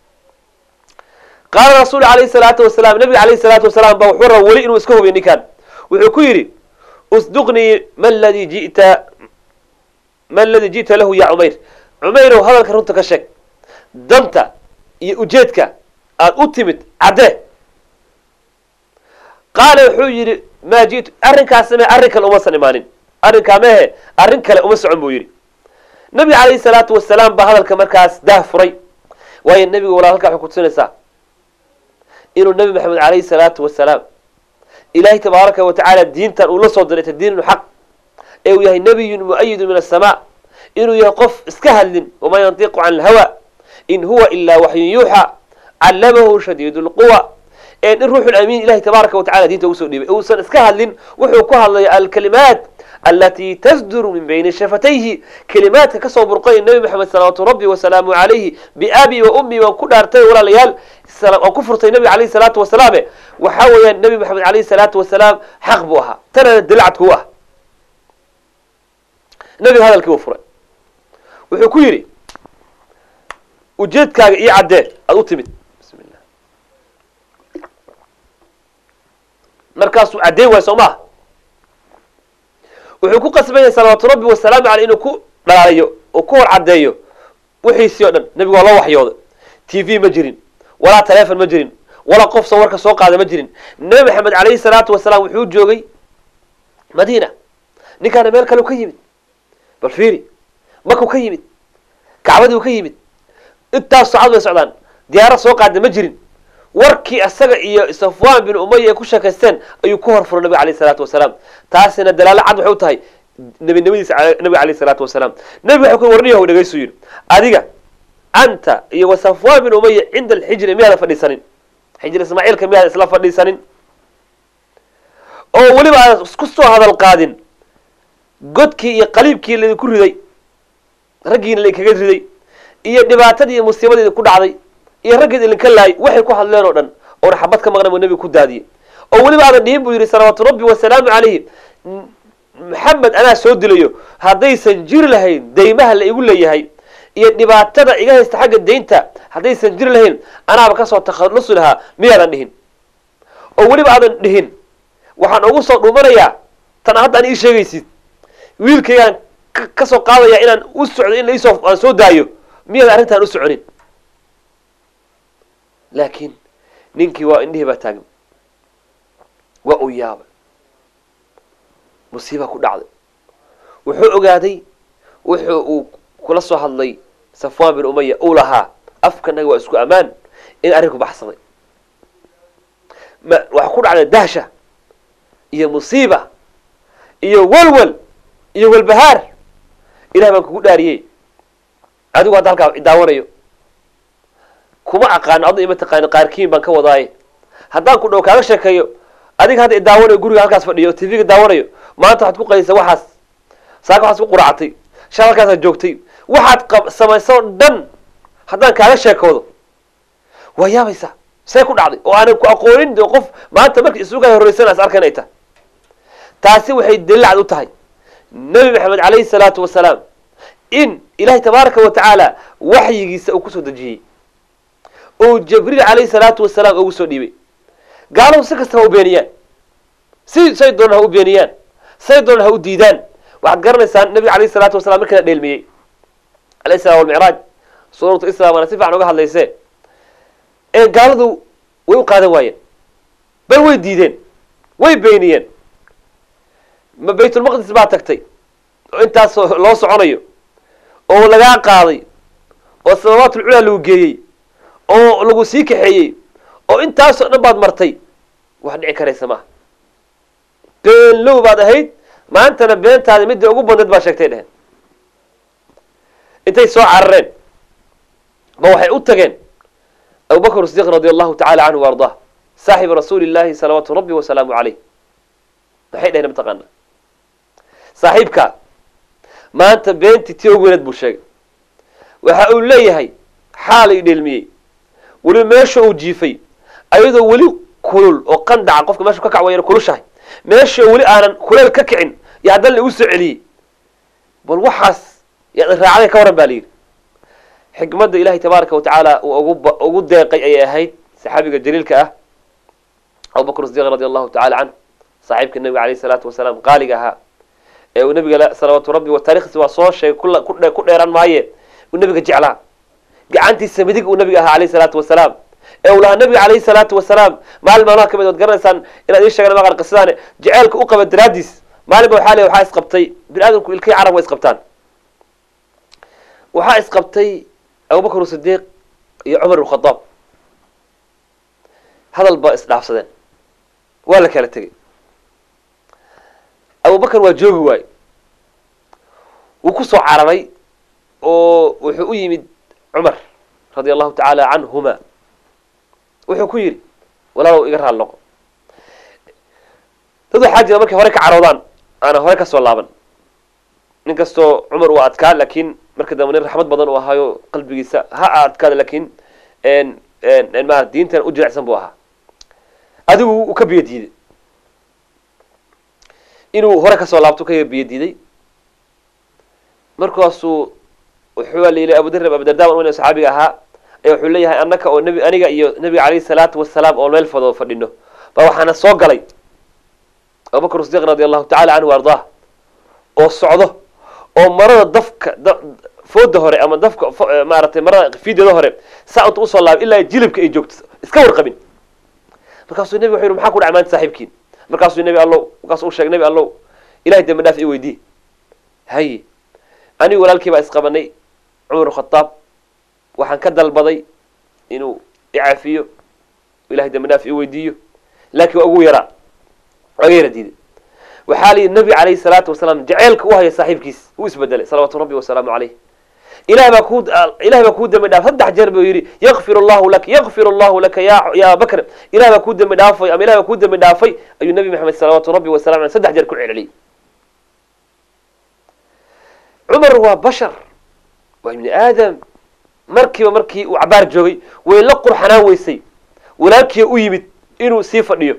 qaala rasuul alayhi salaatu wasalaam nabiga alayhi salaatu wasalaam ba wuxuu raba weli inuu iska hubiyo ninkan wuxuu ku yidhi usduqnii ma ladii jita ma aladii ji'ta lahu ya cumayr cumayrow hadalka runta ka sheeg danta iyo ujeedka aad u timid caddee qaala wuxuu yidhi maa ji'tu arrinkaas samee arrin kale umasan imaanin arrinkaa mehe arrin kale uma socon buu yidhi nabiga calayhi salaatu wasalaam baa hadalka markaas daah furay waayo nebiga walaa halkaa waxay kutusinaysaa inuu nebi maxamed calayhi salaatu wasalaam ilaahay tabaaraka wa tacaala diintan uu la soo diray ta diinun xaq ee uu yahay nebiyun mu-ayidun min asamaa inuu yahay qof iska hadlin wamaa yantiqu can alhawa in huwa ilaa waxyun yuuxa callamahu shadiidu lquwa in ruuxu amiin ilahi tabaaraka wa tacala diinta ugu soo dhiibay uusan iska hadlin wuxuu ku hadlaya alkalimaat alatii tasduru min bayni shafatayhi kelimaadka kasoo burqay nebi maxamed salawaatu rabbi wasalaamu calayhi biabi wa ummi waan ku dhaartay walaalayaal waan ku furtay nebiga alayhi salaatu wasalaame waxaa weeyaan nebi maxamed alayhi salaatu wasalaam xaq buu ahaa tanana dilacadku u ah nebiga hadalkii uu furay wuxuu ku yidhi ujeedkaaga io caddee aada u timid bismillah markaasuu caddeyn waay soo maha wuxuu ku qasbaya salawaatu rabbi wasalaamu caleyh inuu ku dhalaaliyo oo ku hor caddeeyo wixiisii o dhan nebigu waa loo waxyooday t v ma jirin walaa telefon ma jirin walaa qof sawarka soo qaada ma jirin nebi maxamed calayhi salaatu wasalaam wuxuu joogay madiina ninkaana meel kale u ka yimid bal fiiri makuu ka yimid kacbadii u ka yimid intaas socod bay socdaan diyaarad soo qaada ma jirin warkii isaga iyo safwan bin umaya ay ku sheekaysteen ayuu ku horfuray nabiga alayh salaatu wasalaam taasina dalaalo cad waxay u tahay nebinimadiisa nabiga alayh salaatu wasalaam nebiga waxay ku warniyahu dhegaysu yidhi adiga anta iyo wa safwan bin umaya cinda alxijri miyaadan fadhiisanin xijri ismaaciilka miyaadan isla fadhiisanin oo weliba aadan isku soo hadal qaadin godkii iyo qaliibkii laidinku riday raggiina laidinkaga riday iyo dhibaatadii iyo musiibadii idinku dhacday iyo raggeed idinka laayay waxay ku hadleen oo dhan oona xabad ka maqnan buu nebiga ku daadiyey oo weliba aadan dhihin buu yidhi salawaatu rabbi wasalaamu calayhi maxamed anaa soo dilayo haddaysan jiri lahayn daymaha la igu leeyahay iyo dhibaatada iga haysta xagga daynta haddaysan jiri lahayn anaaba kasoo takhallusi lahaa miyaadan dhihin oo weliba aadan dhihin waxaan ugu soo dhumanayaa tan hadda an ii sheegaysid wiilkaygaan kasoo qaadaya inaan u socdo in laisoo aan soo daayo miyaadan arrintaan u soconin laakiin ninkii waa indhihii baa taagan waa uu yaabay musiibaa ku dhacday wuxuu ogaaday wuxuu uu kula soo hadlay safwan bin umaya uu lahaa afkanaga waa isku ammaan in arrinku baxsaday ma waxaa ku dhacday dahsha iyo musiiba iyo walwal iyo walbahaar ilah baan kugu dhaariyey adigu hadda halkaa idaawanayo kuma aqaano adna ima taqaano qaarkiin baan ka wadaaye haddaan ku dhow kaaga sheekeeyo adiga hadda idaawanayo guriga halkaas fadhiyo t v-ga daawanayo maanta waxaad ku qaysa waxaas saaka waxaad ku quracatay shal halkaasaad joogtay waxaad qa samaysoo dhan haddaan kaaga sheekoodo waa yaabaysaa see ku dhacday oo aanan ku aqoonin de qof maanta marka isuga horreysan as arkan ay tahay taasi waxay dalilacad u tahay nebi maxamed calayhi salaatu wasalaam in ilahay tabaaraka wa tacaala waxyigiisa uu kusoo dejiyey oo jibriil calayhi salaatu wasalaam ugu soo dhiibay gaalahu si kasta ha u beeniyaan si say doonaan ha u beeniyaan say doonaan ha u diidaan waxaad garanaysaan nabiga alayhi salaatu wasalaam markii la dheelmiyey alayhi salam walmicraaj suuratu islam waana si fiican uga hadlayse ee gaaladu way u qaadan waayeen bal way diideen way beeniyeen ma baytulmaqdis baa tagtay oo intaas loo soconayo oo lagaa qaaday oo sababaatulculaa lagu geeyey oo lagu sii kaxeeyey oo intaasoo dhan baad martay wax dhici karaysa maaha beenlow baad ahayd maantana beentaada midda ugu badneed baa sheegtay dheheen intay soo carareen ma waxay u tageen abubakr sidiq radi allahu tacala canhu wa ardah saaxibu rasuuli llahi salawaatu rabbi wasalaamu caleyh maxay dheheen mataqaana saaxiibka maanta beentii tii ugu weyneed buu sheegay waxa uu leeyahay xaalay dheelmiyey weliba meesha uu jiifay ayadoo weli kulul oo qandaca qofka meesha ka kac wayana kulushahay meesha weli aanan kuleel ka kicin iyo haddana lagu soo celiyey bal waxaas yaad raacday ka waran ba la yidhi xikmadda ilahay tabaaraka wa tacaala uu ugu ugu deeqay ayay ahayd saxaabiga jaliilka ah abubakr sidiq radi allahu tacala canhu saaxiibka nabiga alayh salaatu wasalaam qaaliga ahaa ee uu nabiga salawaatu rabbi wa taarikhdiisa waa soo sheegay kula kudhe ku dheeraan maaye uu nabiga jeclaa gacantiisa midig uu nabiga ahaa alayh salaatu wasalaam ee uu lahaa nabiga alayhi salaatu wasalaam maalin maalmaha kamid waad garanaysaan inaad ii sheegan maqan qisadaane jaceelka u qaba daraadiis maalin ba waxaa le waxaa isqabtay bini aadamku ilkay carab way isqabtaan waxaa isqabtay abubakr sidiiq iyo cumar ibn khadaab hadal ba isdhaafsadeen waa la kala tegey abubakar waa joogi waaye wuu ku soo cararay oo wuxuu u yimid cumar radia allahu tacaala canhuma wuxuu ku yidhi walaalow iga raal noqo dad waxaa jira markay hore ka caroodaan aana hore ka soo laaban nin kastoo cumar uu adkaa laakiin marka dambe nin raxmad badan uu ahaayo qalbigiisa ha adkaada laakiin ma diintan u jirecsan buu ahaa adigu uu ka biyo diiday inuu hore kasoo laabto ka biyo diiday markaasuu wuxuu la yidhi abudarr abudarda n saxaabiga ahaa ayaa wuxuu leeyahay annaka oo nbi aniga iyo nabiga calayhi salaatu wasalaam oo meel fado fadhino baa waxaana soo galay abubakr sidiq radi allahu tacala canhu ardaah oo socdo oo marada dafka fooda hore ama dafka maaratay marada fiideeda hore saa inta usoo laabay ilaa jilibka ay joogto iska warqabin markaasuu nebi wuxu yidhi maxaa ku dhac maanta saaxiibkiin markaasuu nebi allow markaasuu u sheegay nebi allow ilahay dambi dhaaf i weydii haye anigu walaalkii baa isqabanay cumar khadaab waxaan ka dalbaday inuu icafiyo ilahay dambi dhaaf i weydiiyo laakiin waa ugu yaraa waga yara diiday waxaa la yidhi nabi calayhi salaatu wasalaam jaceylka u haya saaxiibkiis uu isbedelay salawaatu rabbi wasalaamu caleyh ilahay baa ku ilahay baa kuu dambi dhaaf saddex jeer buu yidhi yakfir allahu laka yakfir allahu laka ya ya bakr ilahay baa kuu dambi dhaafay ama ilahay baa kuu dambi dhaafay ayuu nabi maxamed salawaatu rabbi wasalam aleh saddex jeer ku celceliyey cumar waa bashar waa ibni aadam markiiba markii uu cabaar joogay way la qurxanaan weysay walaalkii u yimid inuu sii fadhiyo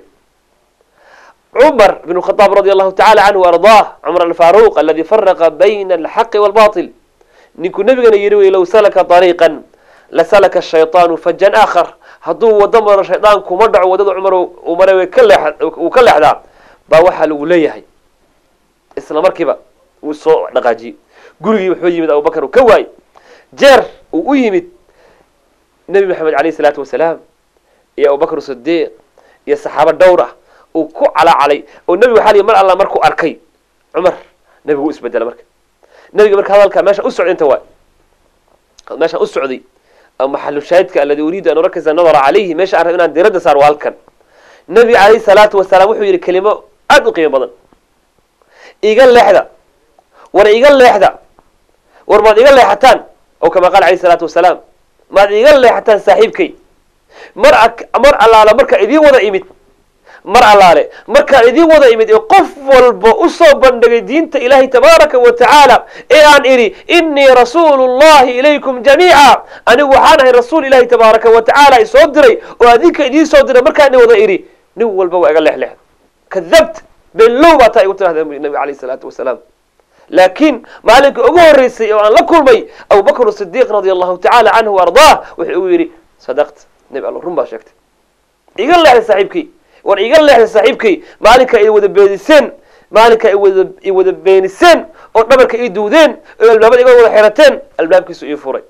cumar bn khadaab radi allahu tacala canhu ardaah cumar alfaaruq aladi faraqa bayna alxaqi walbatil ninkuu nabigana yidhi wey low salaka ariiqan lasalaka shayطaanu fajan aakhar hadduu wado maro shaydaan kuma dhaco waddada cumar uu maray uu ka leexdaa baa waxaa lagu leeyahay isla markiiba uu soo dhaqaajiyey gurigii wuxuu yimid abubakar uu ka waayey jeer uu u yimid nebi maxamed alayh isalaatu wasalaam iyo abubakr sidiiq iyo saxaabo dhowr ah uu ku calacalay oo nebigu waxaa lii mar alla markuu arkay cumar nebigu u isbedela marka nebiga marka hadalka meesha u socday inta waay meeshaan u socday maxalu shaahidka aladi uriidu an urakisa nadara calayhi meesha aan rab inaan diradda saar waa halkan nebiga calayhi salaatu wasalaam wuxuu yidhi kelimo aada u qiimo badan iga leexda war iga leexda war maad iga leexataan oo kama qaala alayhi salaatu wasalaam maad iga leexataan saaxiibkay mar mar allaala markaa idiin wada imid mar allaale markaan idiin wada imid ee qof walba usoo bandhigay diinta ilaahay tabaaraka wa tacaala ee aan idhi inii rasuulu llahi ilaykum jamiica anigu waxaan ahay rasuul ilahi tabaaraka wa tacaala isoo diray oo adinka idiin soo diray markaan wada idhi nin walba waa iga leexleexda kadabt beenlow baa taa igu tirahda nabi alayh salaatu wasalaam laakiin maalinka ugu horreysay oo aan la kulmay abubakr sidiiq radia allahu tacaala canhu ardaah wuxuu igu yidhi sadaqta nebi alla run baa sheegtay iga leexda saaxiibkay war iga leexda saaxiibkay maalinka ay wada beeniseen maalinka ay wada i wada beeniseen oo dhabarka ii duudeen oo albaabada iga wada xirateen albaabkiisu ii furay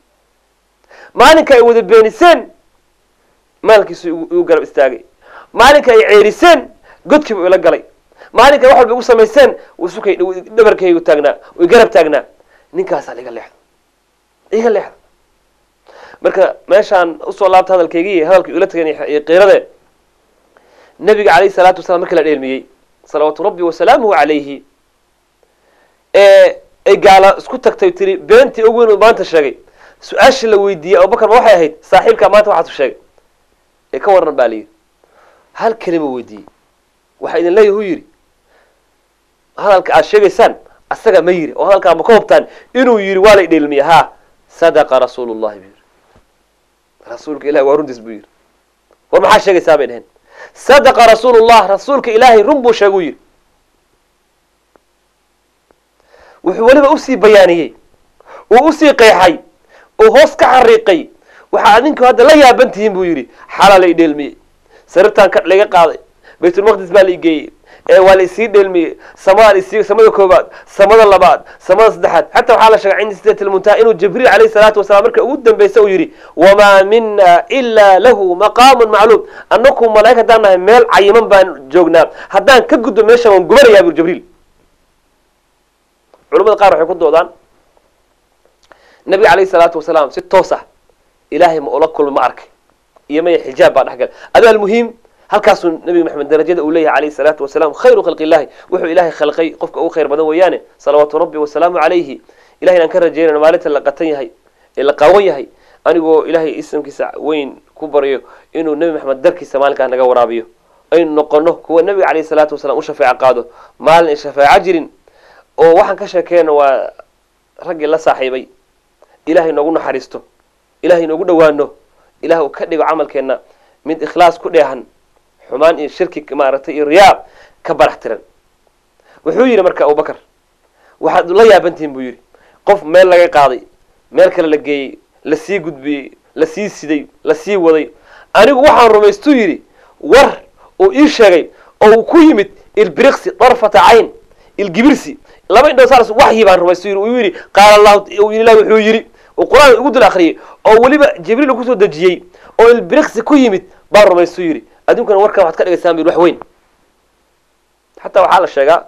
maalinka ay wada beeniseen maalkiisu igu garab istaagay maalinka ay ceeriseen godkiibu ila galay maalinka wax walba igu samayseen sukay dhabarkaygu taagnaa i garab taagnaa ninkaasaa iga leexda iga leexda marka meeshaan usoo laabta hadalkaygii hadalka ila tagan iyo qiirade nabiga calayhi salaatu wasalaam markii la dheelmiyey salawaatu rabbi wasalaamuhu calayhi ee ay gaala isku tagtay tiri beentii ugu weyn uu maanta sheegay su-aashii la weydiiyey abubakar ma waxay ahayd saaxiibkaa maanta waxaasuu sheegay ee ka waran baa la yidhi hal kelima weydiiyey waxaa idin leeyahy hu yidhi hadalka aad sheegaysaan asaga ma yiri oo hadalkaa ma ka hubtaan inuu yidhi waa lay dheelmiye ha sadaqa rasuulu llahi buu yidhi rasuulka ilahi waa runtiis buu yidhi war maxaa sheegaysaa bay dheheen sadaqa rasuulu llah rasuulka ilaahay run buu sheeguu yidhi wuxuu weliba usii bayaaniyey uu usii qeexay uu hoos ka xariiqay waxaa adinku hadda la yaaban tihiin buu yidhi xalaa la i dheelmiyey sariirtaan ka laga qaaday baytulmaqdis baa la igeeyey ee waa la isii dheelmiyey samaa isi samada koobaad samada labaad samada saddexaad xataa waxaa la sheegay cinda sidat lmuntaha inuu jibriil alayhi salaatu wasalaam marka ugu dambeysa uu yidhi wamaa mina ilaa lahu maqaamun macluum annaku malaa'ig haddaan nahay meel cayiman baan joognaa haddaan ka gudbo meeshan waan gubanayaa buri jibriil culamada qaar waxay ku doodaan nabiga alayhi salaatu wasalaam si toos ah ilaahay ma ula kulma ma arkay iyo maya xijaab baa dhexgal ado almuhiim halkaasuu nabi maxamed darajada uu leeyahay alayhi salaatu wasalaam khayru khalqi illahi wuxuu ilaahay khalqay qofka ugu khayr badan weeyaane salawaatu rabbi wasalaamu calayhi ilahay inaan ka rajeynayno maalinta la qatan yahay ee la qaawan yahay anigoo ilaahay islamkiisa weyn ku baryo inuu nebi maxamed darkiisa maalinkaa naga waraabiyo aynu noqono kuwa nebiga caleyhi salaatu wasalaam u shafeeco qaado maalin ay shafeeco jirin oo waxaan ka sheekeyna waa raggii la saaxiibay ilahay noogu naxariisto ilahay noogu dhowaano ilah uu ka dhigo camalkeenna mid ikhlaas ku dheehan xumaan iyo shirki maaragtay iyo riyaa ka barax tiran wuxuu yidhi marka abubakar waxaad la yaabantihin buu yidhi qof meel laga qaaday meel kale la geeyey lasii gudbiyey lasii siday lasii waday anigu waxaan rumaystuu yidhi war uu ii sheegay oo uu ku yimid ilbiriqsi darfata cayn ilgibirsi laba indhoo saas waxyi baan rumaystu yidhi uu yidhi qaala allahu ilah wuxuu yidhi uu qur-aan ugu dul akhriyey oo weliba jibriil kusoo dejiyey oo ilbiriqsi ku yimid baan rumaystuu yidhi adduunkana warkan waxad ka dhigaysaan bu wax weyn xataa waxaa la sheegaa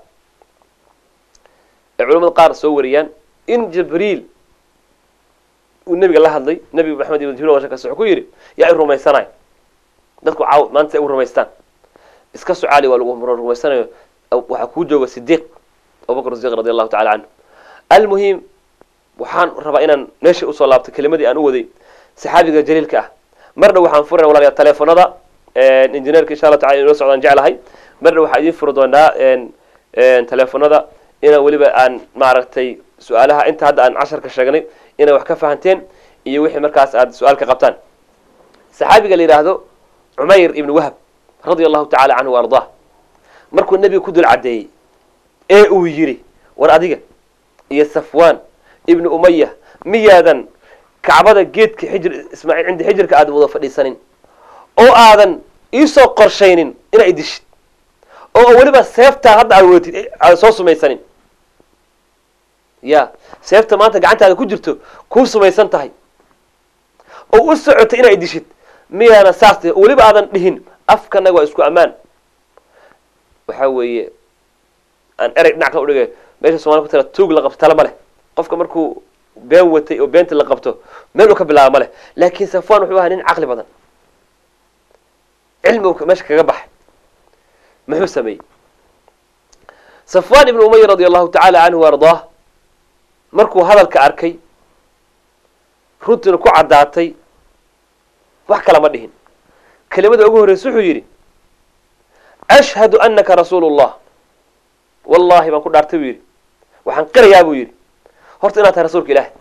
ay culamada qaar soo wariyaan in jibriil uu nebiga la hadlay nebiga maxamed ibn jibril kas wuxuu ku yidhi yaa i rumaysanayo dadku caaw maanta ay u rumaystaan iska socaali waa lagu rumaysanayo waxaa kuu jooga sidiiq abubakr sidiq radi allahu tacala canhu almuhim waxaan rabaa inaan meesha usoo laabto kelimadii aan u waday saxaabiga jaliilka ah mar dhow waxaan furana walaalayaa teleefonada injineerka insha allah tacala inoo socdaan jeclahay mar dhow waxaa idiin furi doonaa teleefonada inaan weliba aan maaragtay su-aalaha inta hadda aan casharka sheegnay inay wax ka fahanteen iyo wixii markaas aad su-aal ka qabtaan saxaabiga la yidhaahdo cumayr ibn wahab radia allahu tacala canhu ardah markuu nebiga ku dul caddeeyey ee uu yidhi war adiga iyo safwan ibnu umaya miyaadan kacbada geedka xijir ismaaciil cinda xijirka aadan wada fadhiisanin oo aadan iisoo qorshaynin inaa idishid oo weliba seeftaa hadda aad wadatid aadan soo sumaysanin ya seefta maanta gacantaada ku jirto kuu sumaysan tahay oo u socotay inaa idishid miyaana saas tihi oo weliba aadan dhihin afkanaga waa isku ammaan waxaa weeye aan erey dhinac kala udhigay meesha somalia ku tira tuug la qabto tala ma leh qofka markuu been watay oo beenta la qabto meel uu ka bilaaba ma leh laakiin safwan wuxuu ahaa nin caqli badan cilmigu meesha kaga baxay muxuu sameeyey safwan ibnu umaya radi allahu tacala canhu ardaah markuu hadalka arkay runtiina ku caddaatay wax kala ma dhihin kelimada ugu horreysa wuxuu yidhi ashhadu anaka rasuulu llah wallahi baan ku dhaartay buu yidhi waxaan qirayaa buu yidhi horta inaad tahay rasuulka ilaahi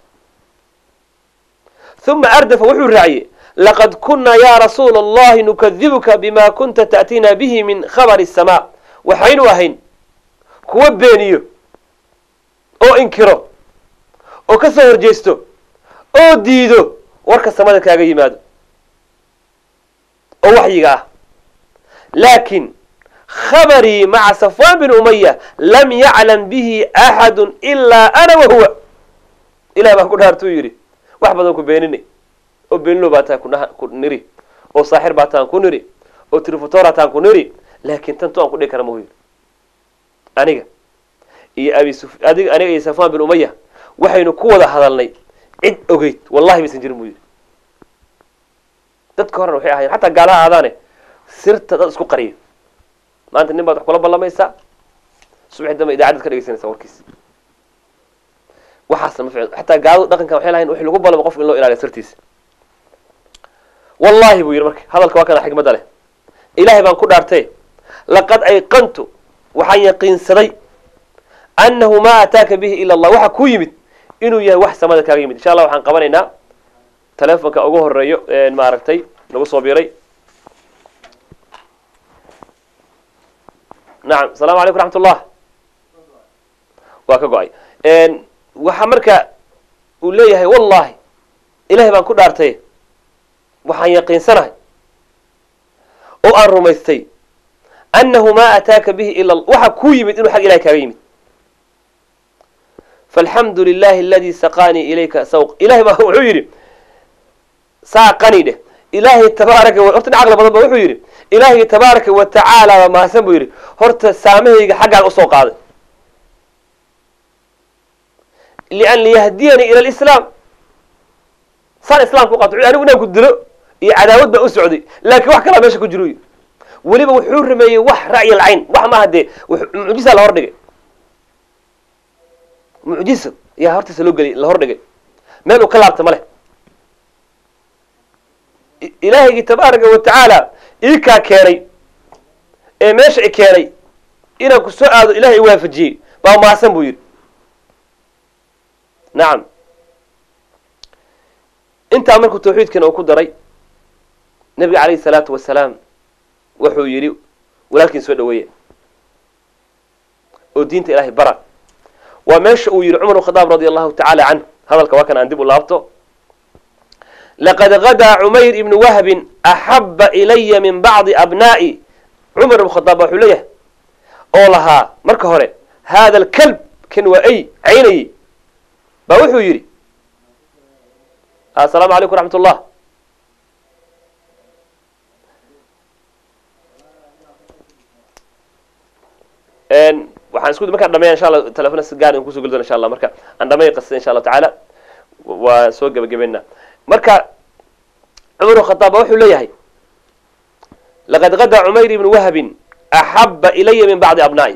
uma ardafa wuxuu raaciyey laqad kunaa ya rasuula allahi nukadibuka bima kunta ta'tiina bihi min khabari الsamaa waxaynu ahayn kuwa beeniyo oo inkiro oo ka soo horjeesto oo diido warka samada kaaga yimaado oo waxyiga ah laakin khabarii maca safwan bin umaya lam yaclam bihi axadu ilaa ana wahuwa ilahi baan ku dhaartuu yidhi wax badan ku beeninay oo beenilo baa tahay ku niri oo saaxir baa tahan ku niri oo trifutora tahan ku niri laakin tantu aan ku dhigi kara mahu yidhi aniga iyo abi adig aniga iyo safwan bin umaya waxaynu ku wada hadalnay cid ogeyd wallahi maysan jirin buu yidhi dadka horena waxay ahayen xataa gaalaha aadaane sirta dad isku qariyo maanta nin baad wax kula ballamaysaa subaxi dambe idaacadad ka dhegeysanaysa warkiis waxaasna ma ficil xataa gaaladu dhaqankan waxay lahayn wixii lagu ballamo qofka in loo ilaaliyo sirtiisa wallahi buu yidhi marka hadalka waa kana xikmadda leh ilaahay baan ku dhaartay laqad ayqantu waxaan yaqiinsaday annahu maa ataaka bihi ila allah waxa ku yimid inuu yahay wax samada kaaga yimid insha allah waxaan qabanaynaa telefonka ugu horeeyo maaragtay nagu soo biiray nacam asalamu calaykum raxmat ullah waa ka go-ay waxaa marka uu leeyahay wallahi ilahay baan ku dhaartay waxaan yaqiinsanahay oo aan rumaystay annahu maa ataaka bihi ila waxa kuu yimid inuu xag ilahay kaaga yimid falxamdu lilahi aladi saqanii ilayka sawq ilahay baa wuxuu yidhi saaqani dheh ilaahay tabaaraka horta caqli badan ba wuxuu yidhi ilaahay tabaaraka wa tacaala baa mahadsan buu yidhi horta saamahayga xaggaan usoo qaaday lian liyahdiyanii ila lislaam saan islaamka uqato anigu inaan ku dilo iyo cadaawad baa u socday laakiin wax kalaa meesha ku jiro yidhi weliba wuxuu rameeyey wax ra'yi alcayn wax maaha dee mucjisa la hor dhigay mucjiso yaa hortiisa loo geliy la hordhigay meel uu ka laabta ma leh ilaahaygi tabaaraka wa tacaala iikaa keenay ee meesha i keenay inaan ku soo aado ilahay i waafajiyey baa maasan buu yidhi nacam intaa markuu tawxiidkiina uu ku daray nebiga calayhi salaatu wasalaam wuxuu yidhi walaalkiin soo dhaweeya oo diinta ilahay bara waa meesha uu yidhi cumar bn khadaab radi allahu tacaala canhu hadalka waa kan aan dib u laabto laqad gadaa cumayr ibnu wahbin axaba ilaya min bacdi abnaa'i cumar ibn khadaab wuxuu leeyahay oo lahaa marka hore hada alkalb kan waa ay caynayey baa wuxuu yidhi assalaamu calaykum raxmat ullah waxaan isku markaan dhameeya insha allah telefona si gaar kuso geli doona insha allah marka aan dhameey qasida insha allahu tacaala waa soo gebagabeynaa marka cumar bn khadaab ba wuxuu leeyahay laqad gadaa cumayr ibnu wahbin axaba ilaya min bacdi abnaa'i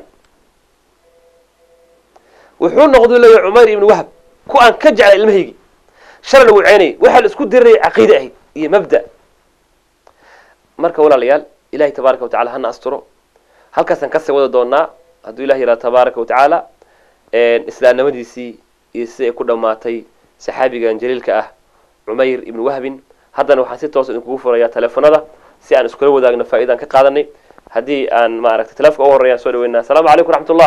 wuxuu noqdu leeyahay cumayr ibnu wahb ku aan ka jeclay ilmahaygi shalay lagu ceynayay waxaa la isku diriraya caqiide ahayd iyo mabda marka walaalayaal ilahay tabaaraka wa tacala hana asturo halkaasaan kasii wada doonaa hadduu ilah yihahdo tabaaraka wa tacaala islaamnimadiisii iyo sida ay ku dhammaatay saxaabigan jaliilka ah cumayr ibnu wahbin haddana waxaan si toosa idinkugu furayaa teleefonada si aan iskula wadaagno faa'iidaan ka qaadanay haddii aan maaragtay telefonka ugu horreya aan soo dhaweynaa assalaamu calaykum raxmat ullah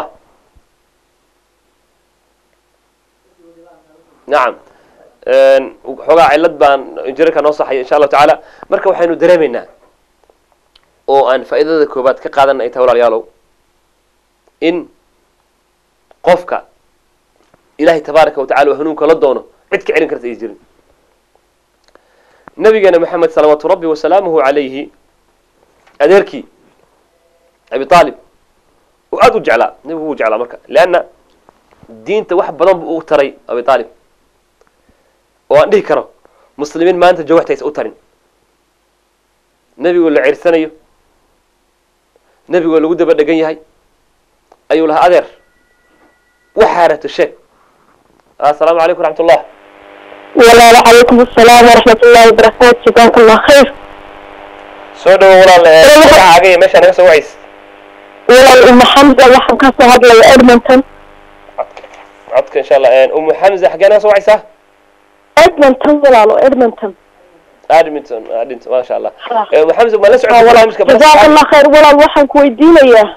nacam xoogaa cillad baan injineerka noo saxaya insha allahu tacaala marka waxaynu dareemaynaa oo aan faa'iidada koobaad ka qaadan ay tahay walaalyaalow in qofka ilahay tabaaraka wa tacala hanuunka la doono cid ka celin karta ay jirin nabigeena maxamed salawaatu rabbi wasalaamuhu calayhi adeerkii abi aalib uu aada u jeclaa nabigu wuu jeclaa marka leanna diinta wax badan buu u taray abi aalib oo aan dhihi karo muslimiin maanta jawaxtaysa u tarin nebigoo la cirsanayo nebigoo lagu daba dhegan yahay ayuu lahaa adeer waxaa rato sheeg assalaamu calaykum raxmat ullah walaalo calaykum asalaam waraxmat ullahi wabarakaatu jazaaka allah khayr soo dhawo walaal magacaaga iyo meeshaa naga soo wacays walaal umu xamza waxaan ka soo hadlaya edmonton codka codka insha allah umu xamza xaggee naga soo wacaysaa edmonton walaalo edmonton adminton adminton maasha allah umu xamza ma la socota barnaamijka jazaaka allah khayr walaal waxaan ku weydiinayaa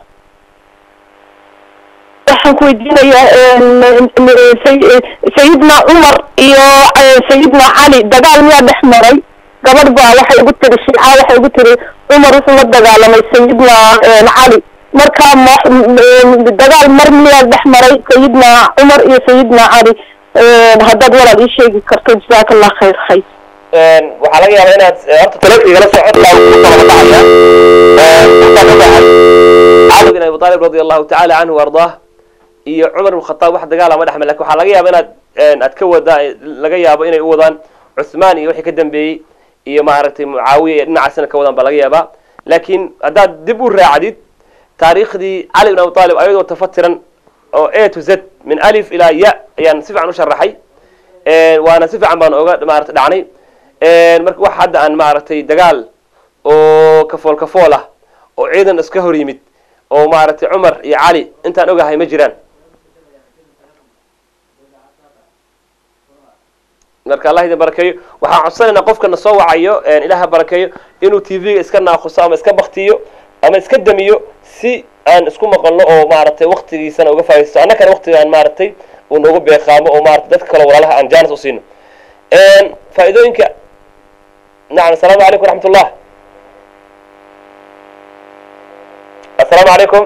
waxaan ku weydiinayaa sayidna cumar iyo sayidna cali dagaal miyaa dhex maray gabadh baa waxay ugu tiri shiica waxay ugu tiri cumar wuxuu la dagaalamay sayidna cali marka dagaal mar miyaa dhex maray sayidna cumar iyo sayidna cali haddaad walaal ii sheegi karto jazaaka allah khayr khayr waxaa laga yaabaa inaad horta taleefka igala socodlaa cali bin abi aalib radi allahu tacaala canhu ardaah iyo cumar ibn khataab wax dagaala ma dhexmay lakin waxaa laga yaaba inaad aad ka wadaa laga yaabo inay u wadaan cuthmaan iyo wixii ka dambeeyey iyo maaragtay mucaawiya iyo dhinacaasina ka wadaan baa laga yaabaa laakiin haddaad dib u raacdid taariikhdii cali bin abi aalib ayadoo tafatiran oo a to z min alif ilaa ya ayaan si fiican u sharaxay waana si fiican baan oga maarata dhacnay marka wax hadda aan maaragtay dagaal oo kafool kafool ah oo ciidan iska hor yimid oo maaragtay cumar iyo cali intaan ogahay ma jiraan marka allah idin barakeeyo waxaan codsanaynaa qofka na soo wacayo ilaha barakeeyo inuu t v-ga iska naakuso ama iska baktiyo ama iska damiyo si aan isku maqalno oo maaragtay waktigiisana uga faaisto annakana waktigaan maaragtay uu noogu beeqaamo oo maratay dadka kale walaalaha aan jaanis usiino faa'iidooyinka nacam assalaamu calaykum raxmat ullah assalaamu calaykum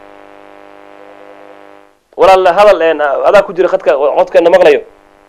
walaal hadal adaa ku jira khadka codkeena maqlayo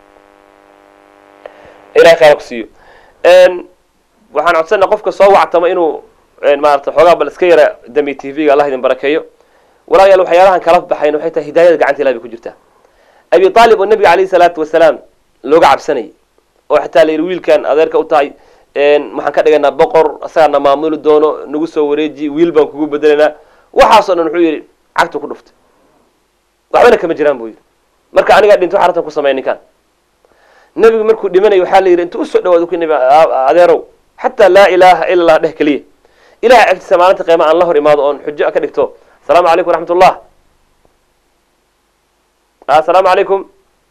ilahay khayra ku siiyo waxaan codsanaa qofka soo wactama inuu maarata xoogaa bal iska yara dami t v-ga allah idin barakeeyo walaalayaal waxyaalahan kala baxayn waxay tahay hidaayada gacanta ilahi bay ku jirtaa abi aalib oo nabiga alayhi salaatu wasalaam looga cabsanayay oo xataa la yidhi wiilkan adeerka u tahay waxaan ka dhigaynaa boqor asagaana maamuli doono nagu soo wareeji wiil baan kugu bedelaynaa waxaasoo dhan wuxuu yidhi cagtu ku dhuftay waxbana kama jiraan buu yidhi marka anigaa dhinto waxa rabtan ku sameeya ninkaan nebigu markuu dhimanayo waxaa la yidhi intuu usoo dhawaado ku nebi adeerow xataa laa ilaaha ila allah dheh keliya ilahay agtiisa maalinta qiima aan la hor imaado oon xujo ka dhigto asalaamu calaykum waraxmat ullah asalaamu calaykum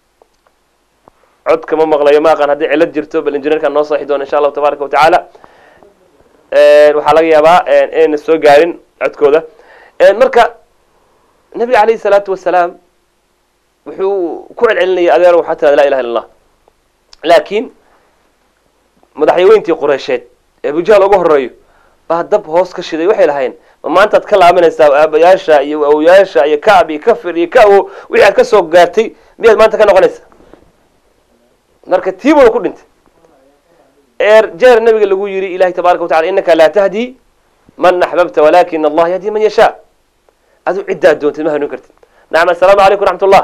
codka ma maqlayo ma aqaan haddii cilad jirto bal injineerkaan noo saxi doona insha allahu tabaaraka wa tacaala waxaa laga yaabaa inayna soo gaarin codkooda marka nabiga calayhi salaatu wasalaam wuxuu ku celcelinaya adeero waxaa tirada laa ilaha illa allah laakiin madaxyaweyntii qureysheed ee abujahl uga horeeyo baa dab hoos ka shiday waxay lahayn ma maantaad ka laabanaysaa aabayaasha iyo awyaasha iyo kacb iyo kafir iyo ka-o wixii aad ka soo gaartay miyaad maanta ka noqonaysa marka tiibuna ku dhintay eer jeer nabiga lagu yidhi ilahi tabaraka wa tacala innaka laa tahdi man axbabta walakin allah yahdi man yashaa aduu ciddaad doontid ma hanuun kartid nacam assalaamu calaykum raxmat ullah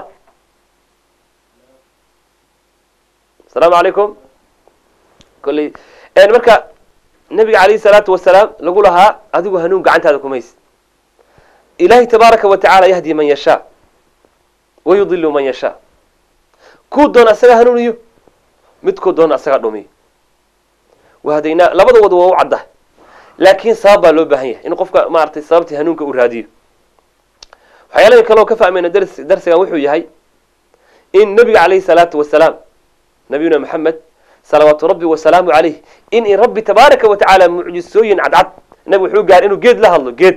asalaamu calaykum kolley marka nabiga calayhi salaatu wasalaam lagu lahaa adigu hanuun gacantaada kumays ilahi tabaaraka wa tacala yahdi man yashaa wa yudilu man yashaa kuu doona asaga hanuuniyo midkuu doona asaga dhumiyo wahadaynaa labada wada waa u cadda laakiin sabab baa loo baahan yahay in qofka maaragtay sababtii hanuunka uu raadiyo waxyaalaha kaleo ka fahmayna dars darsigan wuxuu yahay in nabiga calayhi salaatu wasalaam nabiyuna maxamed salawaatu rabbi wasalaamu calayh in in rabbi tabaaraka wa tacaala mucjisooyin cadcad nabigu wuxuu gaaray inuu geed la hadlo geed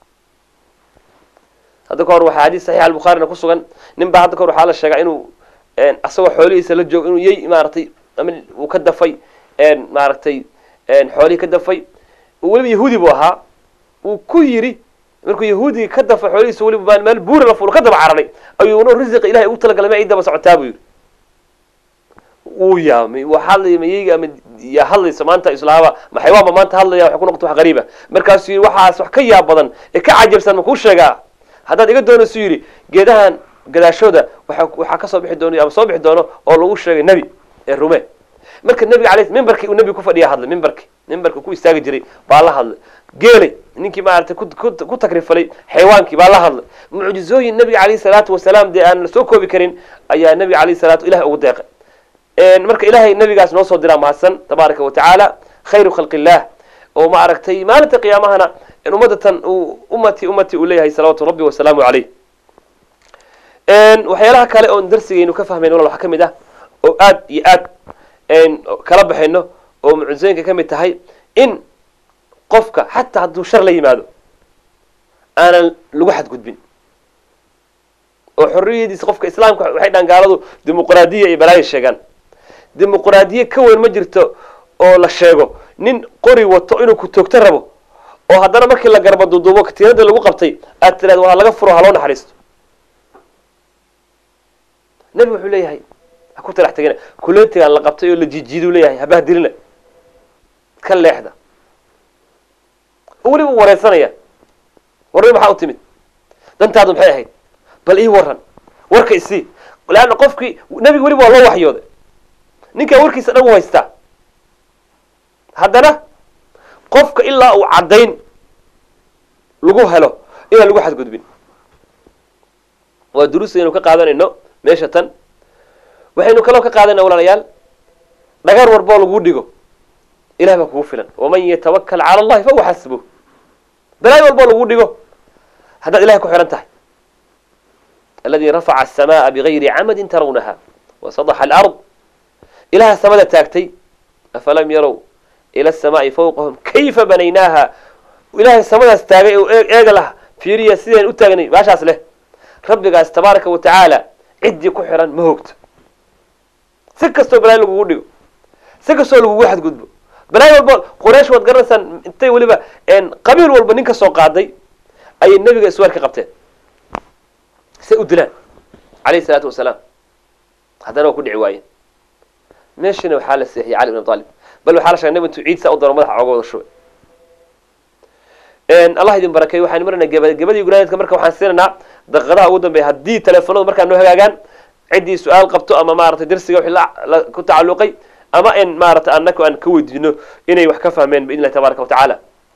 hadda ka hor waxaa xadiis saxiix albukhaarina ku sugan nin baa hadda ka hor waxaa la sheegaa inuu asagoo xoolihiisa la joogo inuu yey maaragtay ama uu ka dafay maaragtay xoolihii ka dafay weliba yahuudi buu ahaa uu ku yidhi markuu yahuudigii ka dafay xoolihiisa weliba meel buura la fulo ka daba cararay ayuu no risiqa ilahay ugu talagalay ma ii daba socotaa buu yidhi wuu yaamay waa hadlaya mayeyga ama yaa hadlaysa maanta islaaba maxaywaanba maanta hadlaya waxay ku noqota wax qariiba markaasuu yidhi waxaas wax ka yaab badan ee ka cajabsan ma kuu sheegaa haddaad iga doonaysu yidhi geedahan gadaashooda waa waxaa ka soo bixi doono ama soo bixi doono oo lagu sheegay nebi ee rume marka nebiga alay mimbarkii uu nebiga ku fadhiya hadlay mimbarki mimbarka ku istaagi jiray baa la hadlay geelay ninkii maaragtay ku takrifalay xaywaankii baa la hadlay mucjizooyin nebiga calayhi salaatu wasalaam dee aan la soo koobi karin ayaa nebiga calayhi salaatu ilahay ugu deeqay marka ilahay nabigaas noo soo diraa mahadsan tabaaraka wa tacaala khayru khalqi illah oo ma aragtay maalinta qiyaamahana in ummadatan uu ummati ummati uu leeyahay salawaatu rabbi wasalaamu caleyh waxyaalaha kale oon darsigaynu ka fahmayno walal waxaa ka mid ah oo aad iyo aad kala baxayno oo mucjizooyinka ka mid tahay in qofka xataa hadduu shar la yimaado aanan lagu xadgudbin oo xorriyadiisa qofka islaamka waxay dhahan gaaladu dimuqraadiya iyo balaaya sheegaan dimuqraadiye ka weyn ma jirto oo la sheego nin qori wato inuu ku toogto rabo oo haddana markii la garba duuduubo katiinada lagu qabtay aad tiraado waa laga furo haloo naxariisto nebigu wuxuu leeyahay ha ku talax tegina kuleetigaan la qabtay oo la jijiiduu leeyahay habahdilina ka leexda oo weliba u wareysanaya warri maxaa u timid dantaadu maxay ahayd bal ii waran warka isii leanna qofkii nebiga weliba waa loo waxyooday ninkaa warkiisa dhan u haystaa haddana qofka ilaa uu caddayn lagu helo inaan lagu xadgudbin waa duruusta aynu ka qaadanayno meesha tan waxaynu kaloo ka qaadanayna walaalayaal dhagar warboo lagu dhigo ilahay baa kugu filan waman yatawakal cala allahi fahuwa xasbuh balaayo walboo lagu dhigo haddaad ilahay ku xihan tahay aladi rafaca aلsamaءa bigayri camadi tarawnaha wasadaxa alard ilaha samada taagtay afalam yarow ila الsamaai fawqahum kayfa banaynaaha ilahay samadaas taagay oo eega lah fiiriya sideen u taagnay baashaas leh rabbigaas tabaaraka wa tacaala ciddii ku xihan ma hoogto si kastoo balaayo lagugu dhigo si kastoo lagugu xadgudbo balaayo walba quraysh waad garanaysaan intay weliba qabiil walba nin ka soo qaaday ayay nebiga isweer ka qabteen say u dilaan calayhi salaatu wasalaam haddana waa ku dhici waayeen meeshana waxaa la seexiyey cali bin abi talib bal waxaa la shegay nab intuu ciid saa u daro madaxa ooga wada shubay allah idin barakeeyo waxaan marnaa geba gebadii guraaneedka marka waxaan siinaynaa daqiiqadaha ugu dambeeya haddii teleefonadu markaa noo hagaagaan ciddii su-aal qabto ama maaragtay darsiga wixii la ku tacalluqay ama in maaragtay annaka aan ka weydiino inay wax ka fahmeen biidn illahi tabaaraka wa tacaala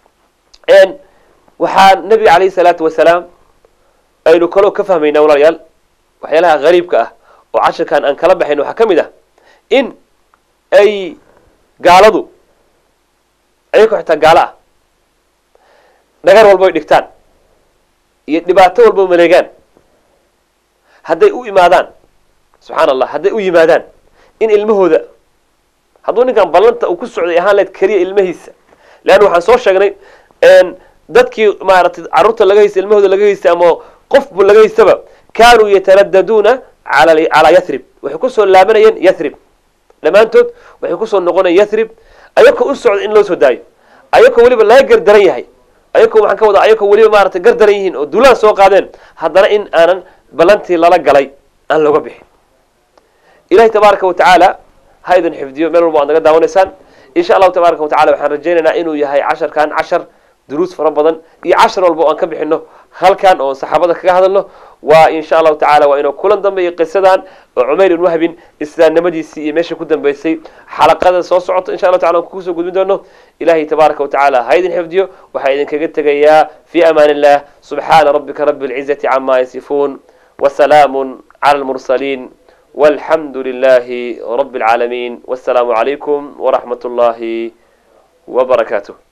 waxaa nabiga calayhi salaatu wasalaam aynu kaloo ka fahmaynaa walaalayaal waxyaalaha gariibka ah oo cashirkan aan kala baxayn waxaa ka mid ah in ay gaaladu ayagoo xitaa gaalo ah dhagar walba ay dhigtaan iyo dhibaato walba maleegaan hadday u imaadaan subxaana allah hadday u yimaadaan in ilmahooda hadduu ninkan ballanta uu ku socday ahaan lahayd keliya ilmahiisa leanna waxaan soo sheegnay dadkii maaragtay carruurta laga haystay ilmahooda laga haystay ama qofbu laga haystaba kaanuu yataraddaduuna ala calaa yathrib waxay kusoo laabanayeen yathrib dhammaantood waxay kusoo noqonayeen yathrib ayakoo u socda in loo soo daayo ayakoo weliba laga gardaran yahay ayakoo waxaan ka wadaa ayakoo weliba maaragtay gardaran yihiin oo duulaan soo qaadeen haddana in aanan ballantii lala galay aan looga bixin ilahi tabaaraka wa tacaala ha idin xifdiyo meel walba waad naga daawanaysaan insha allahu tabaaraka wa tacala waxaan rajaynaynaa inuu yahay casharkan cashar duruus fara badan iyo cashar walba oo aan ka bixino halkan oo saxaabada kaga hadalno waa insha allahu tacala waa inuu kulan dambeeyo qisadan oo cumayr ibn wahbin islaamnimadiisii iyo meesha ku dambeysay xalaqada soo socota insha allahu tacala aan kusoo gudbin doono ilahi tabaaraka wa tacala ha idin xifdiyo waxaa idinkaga tegayaa fi amaan illah subxaana rabbika rabi lcizati cama yasifuun وسلام على المرسلين والحمد لله رب العالمين والسلام عليكم ورحمة الله وبركاته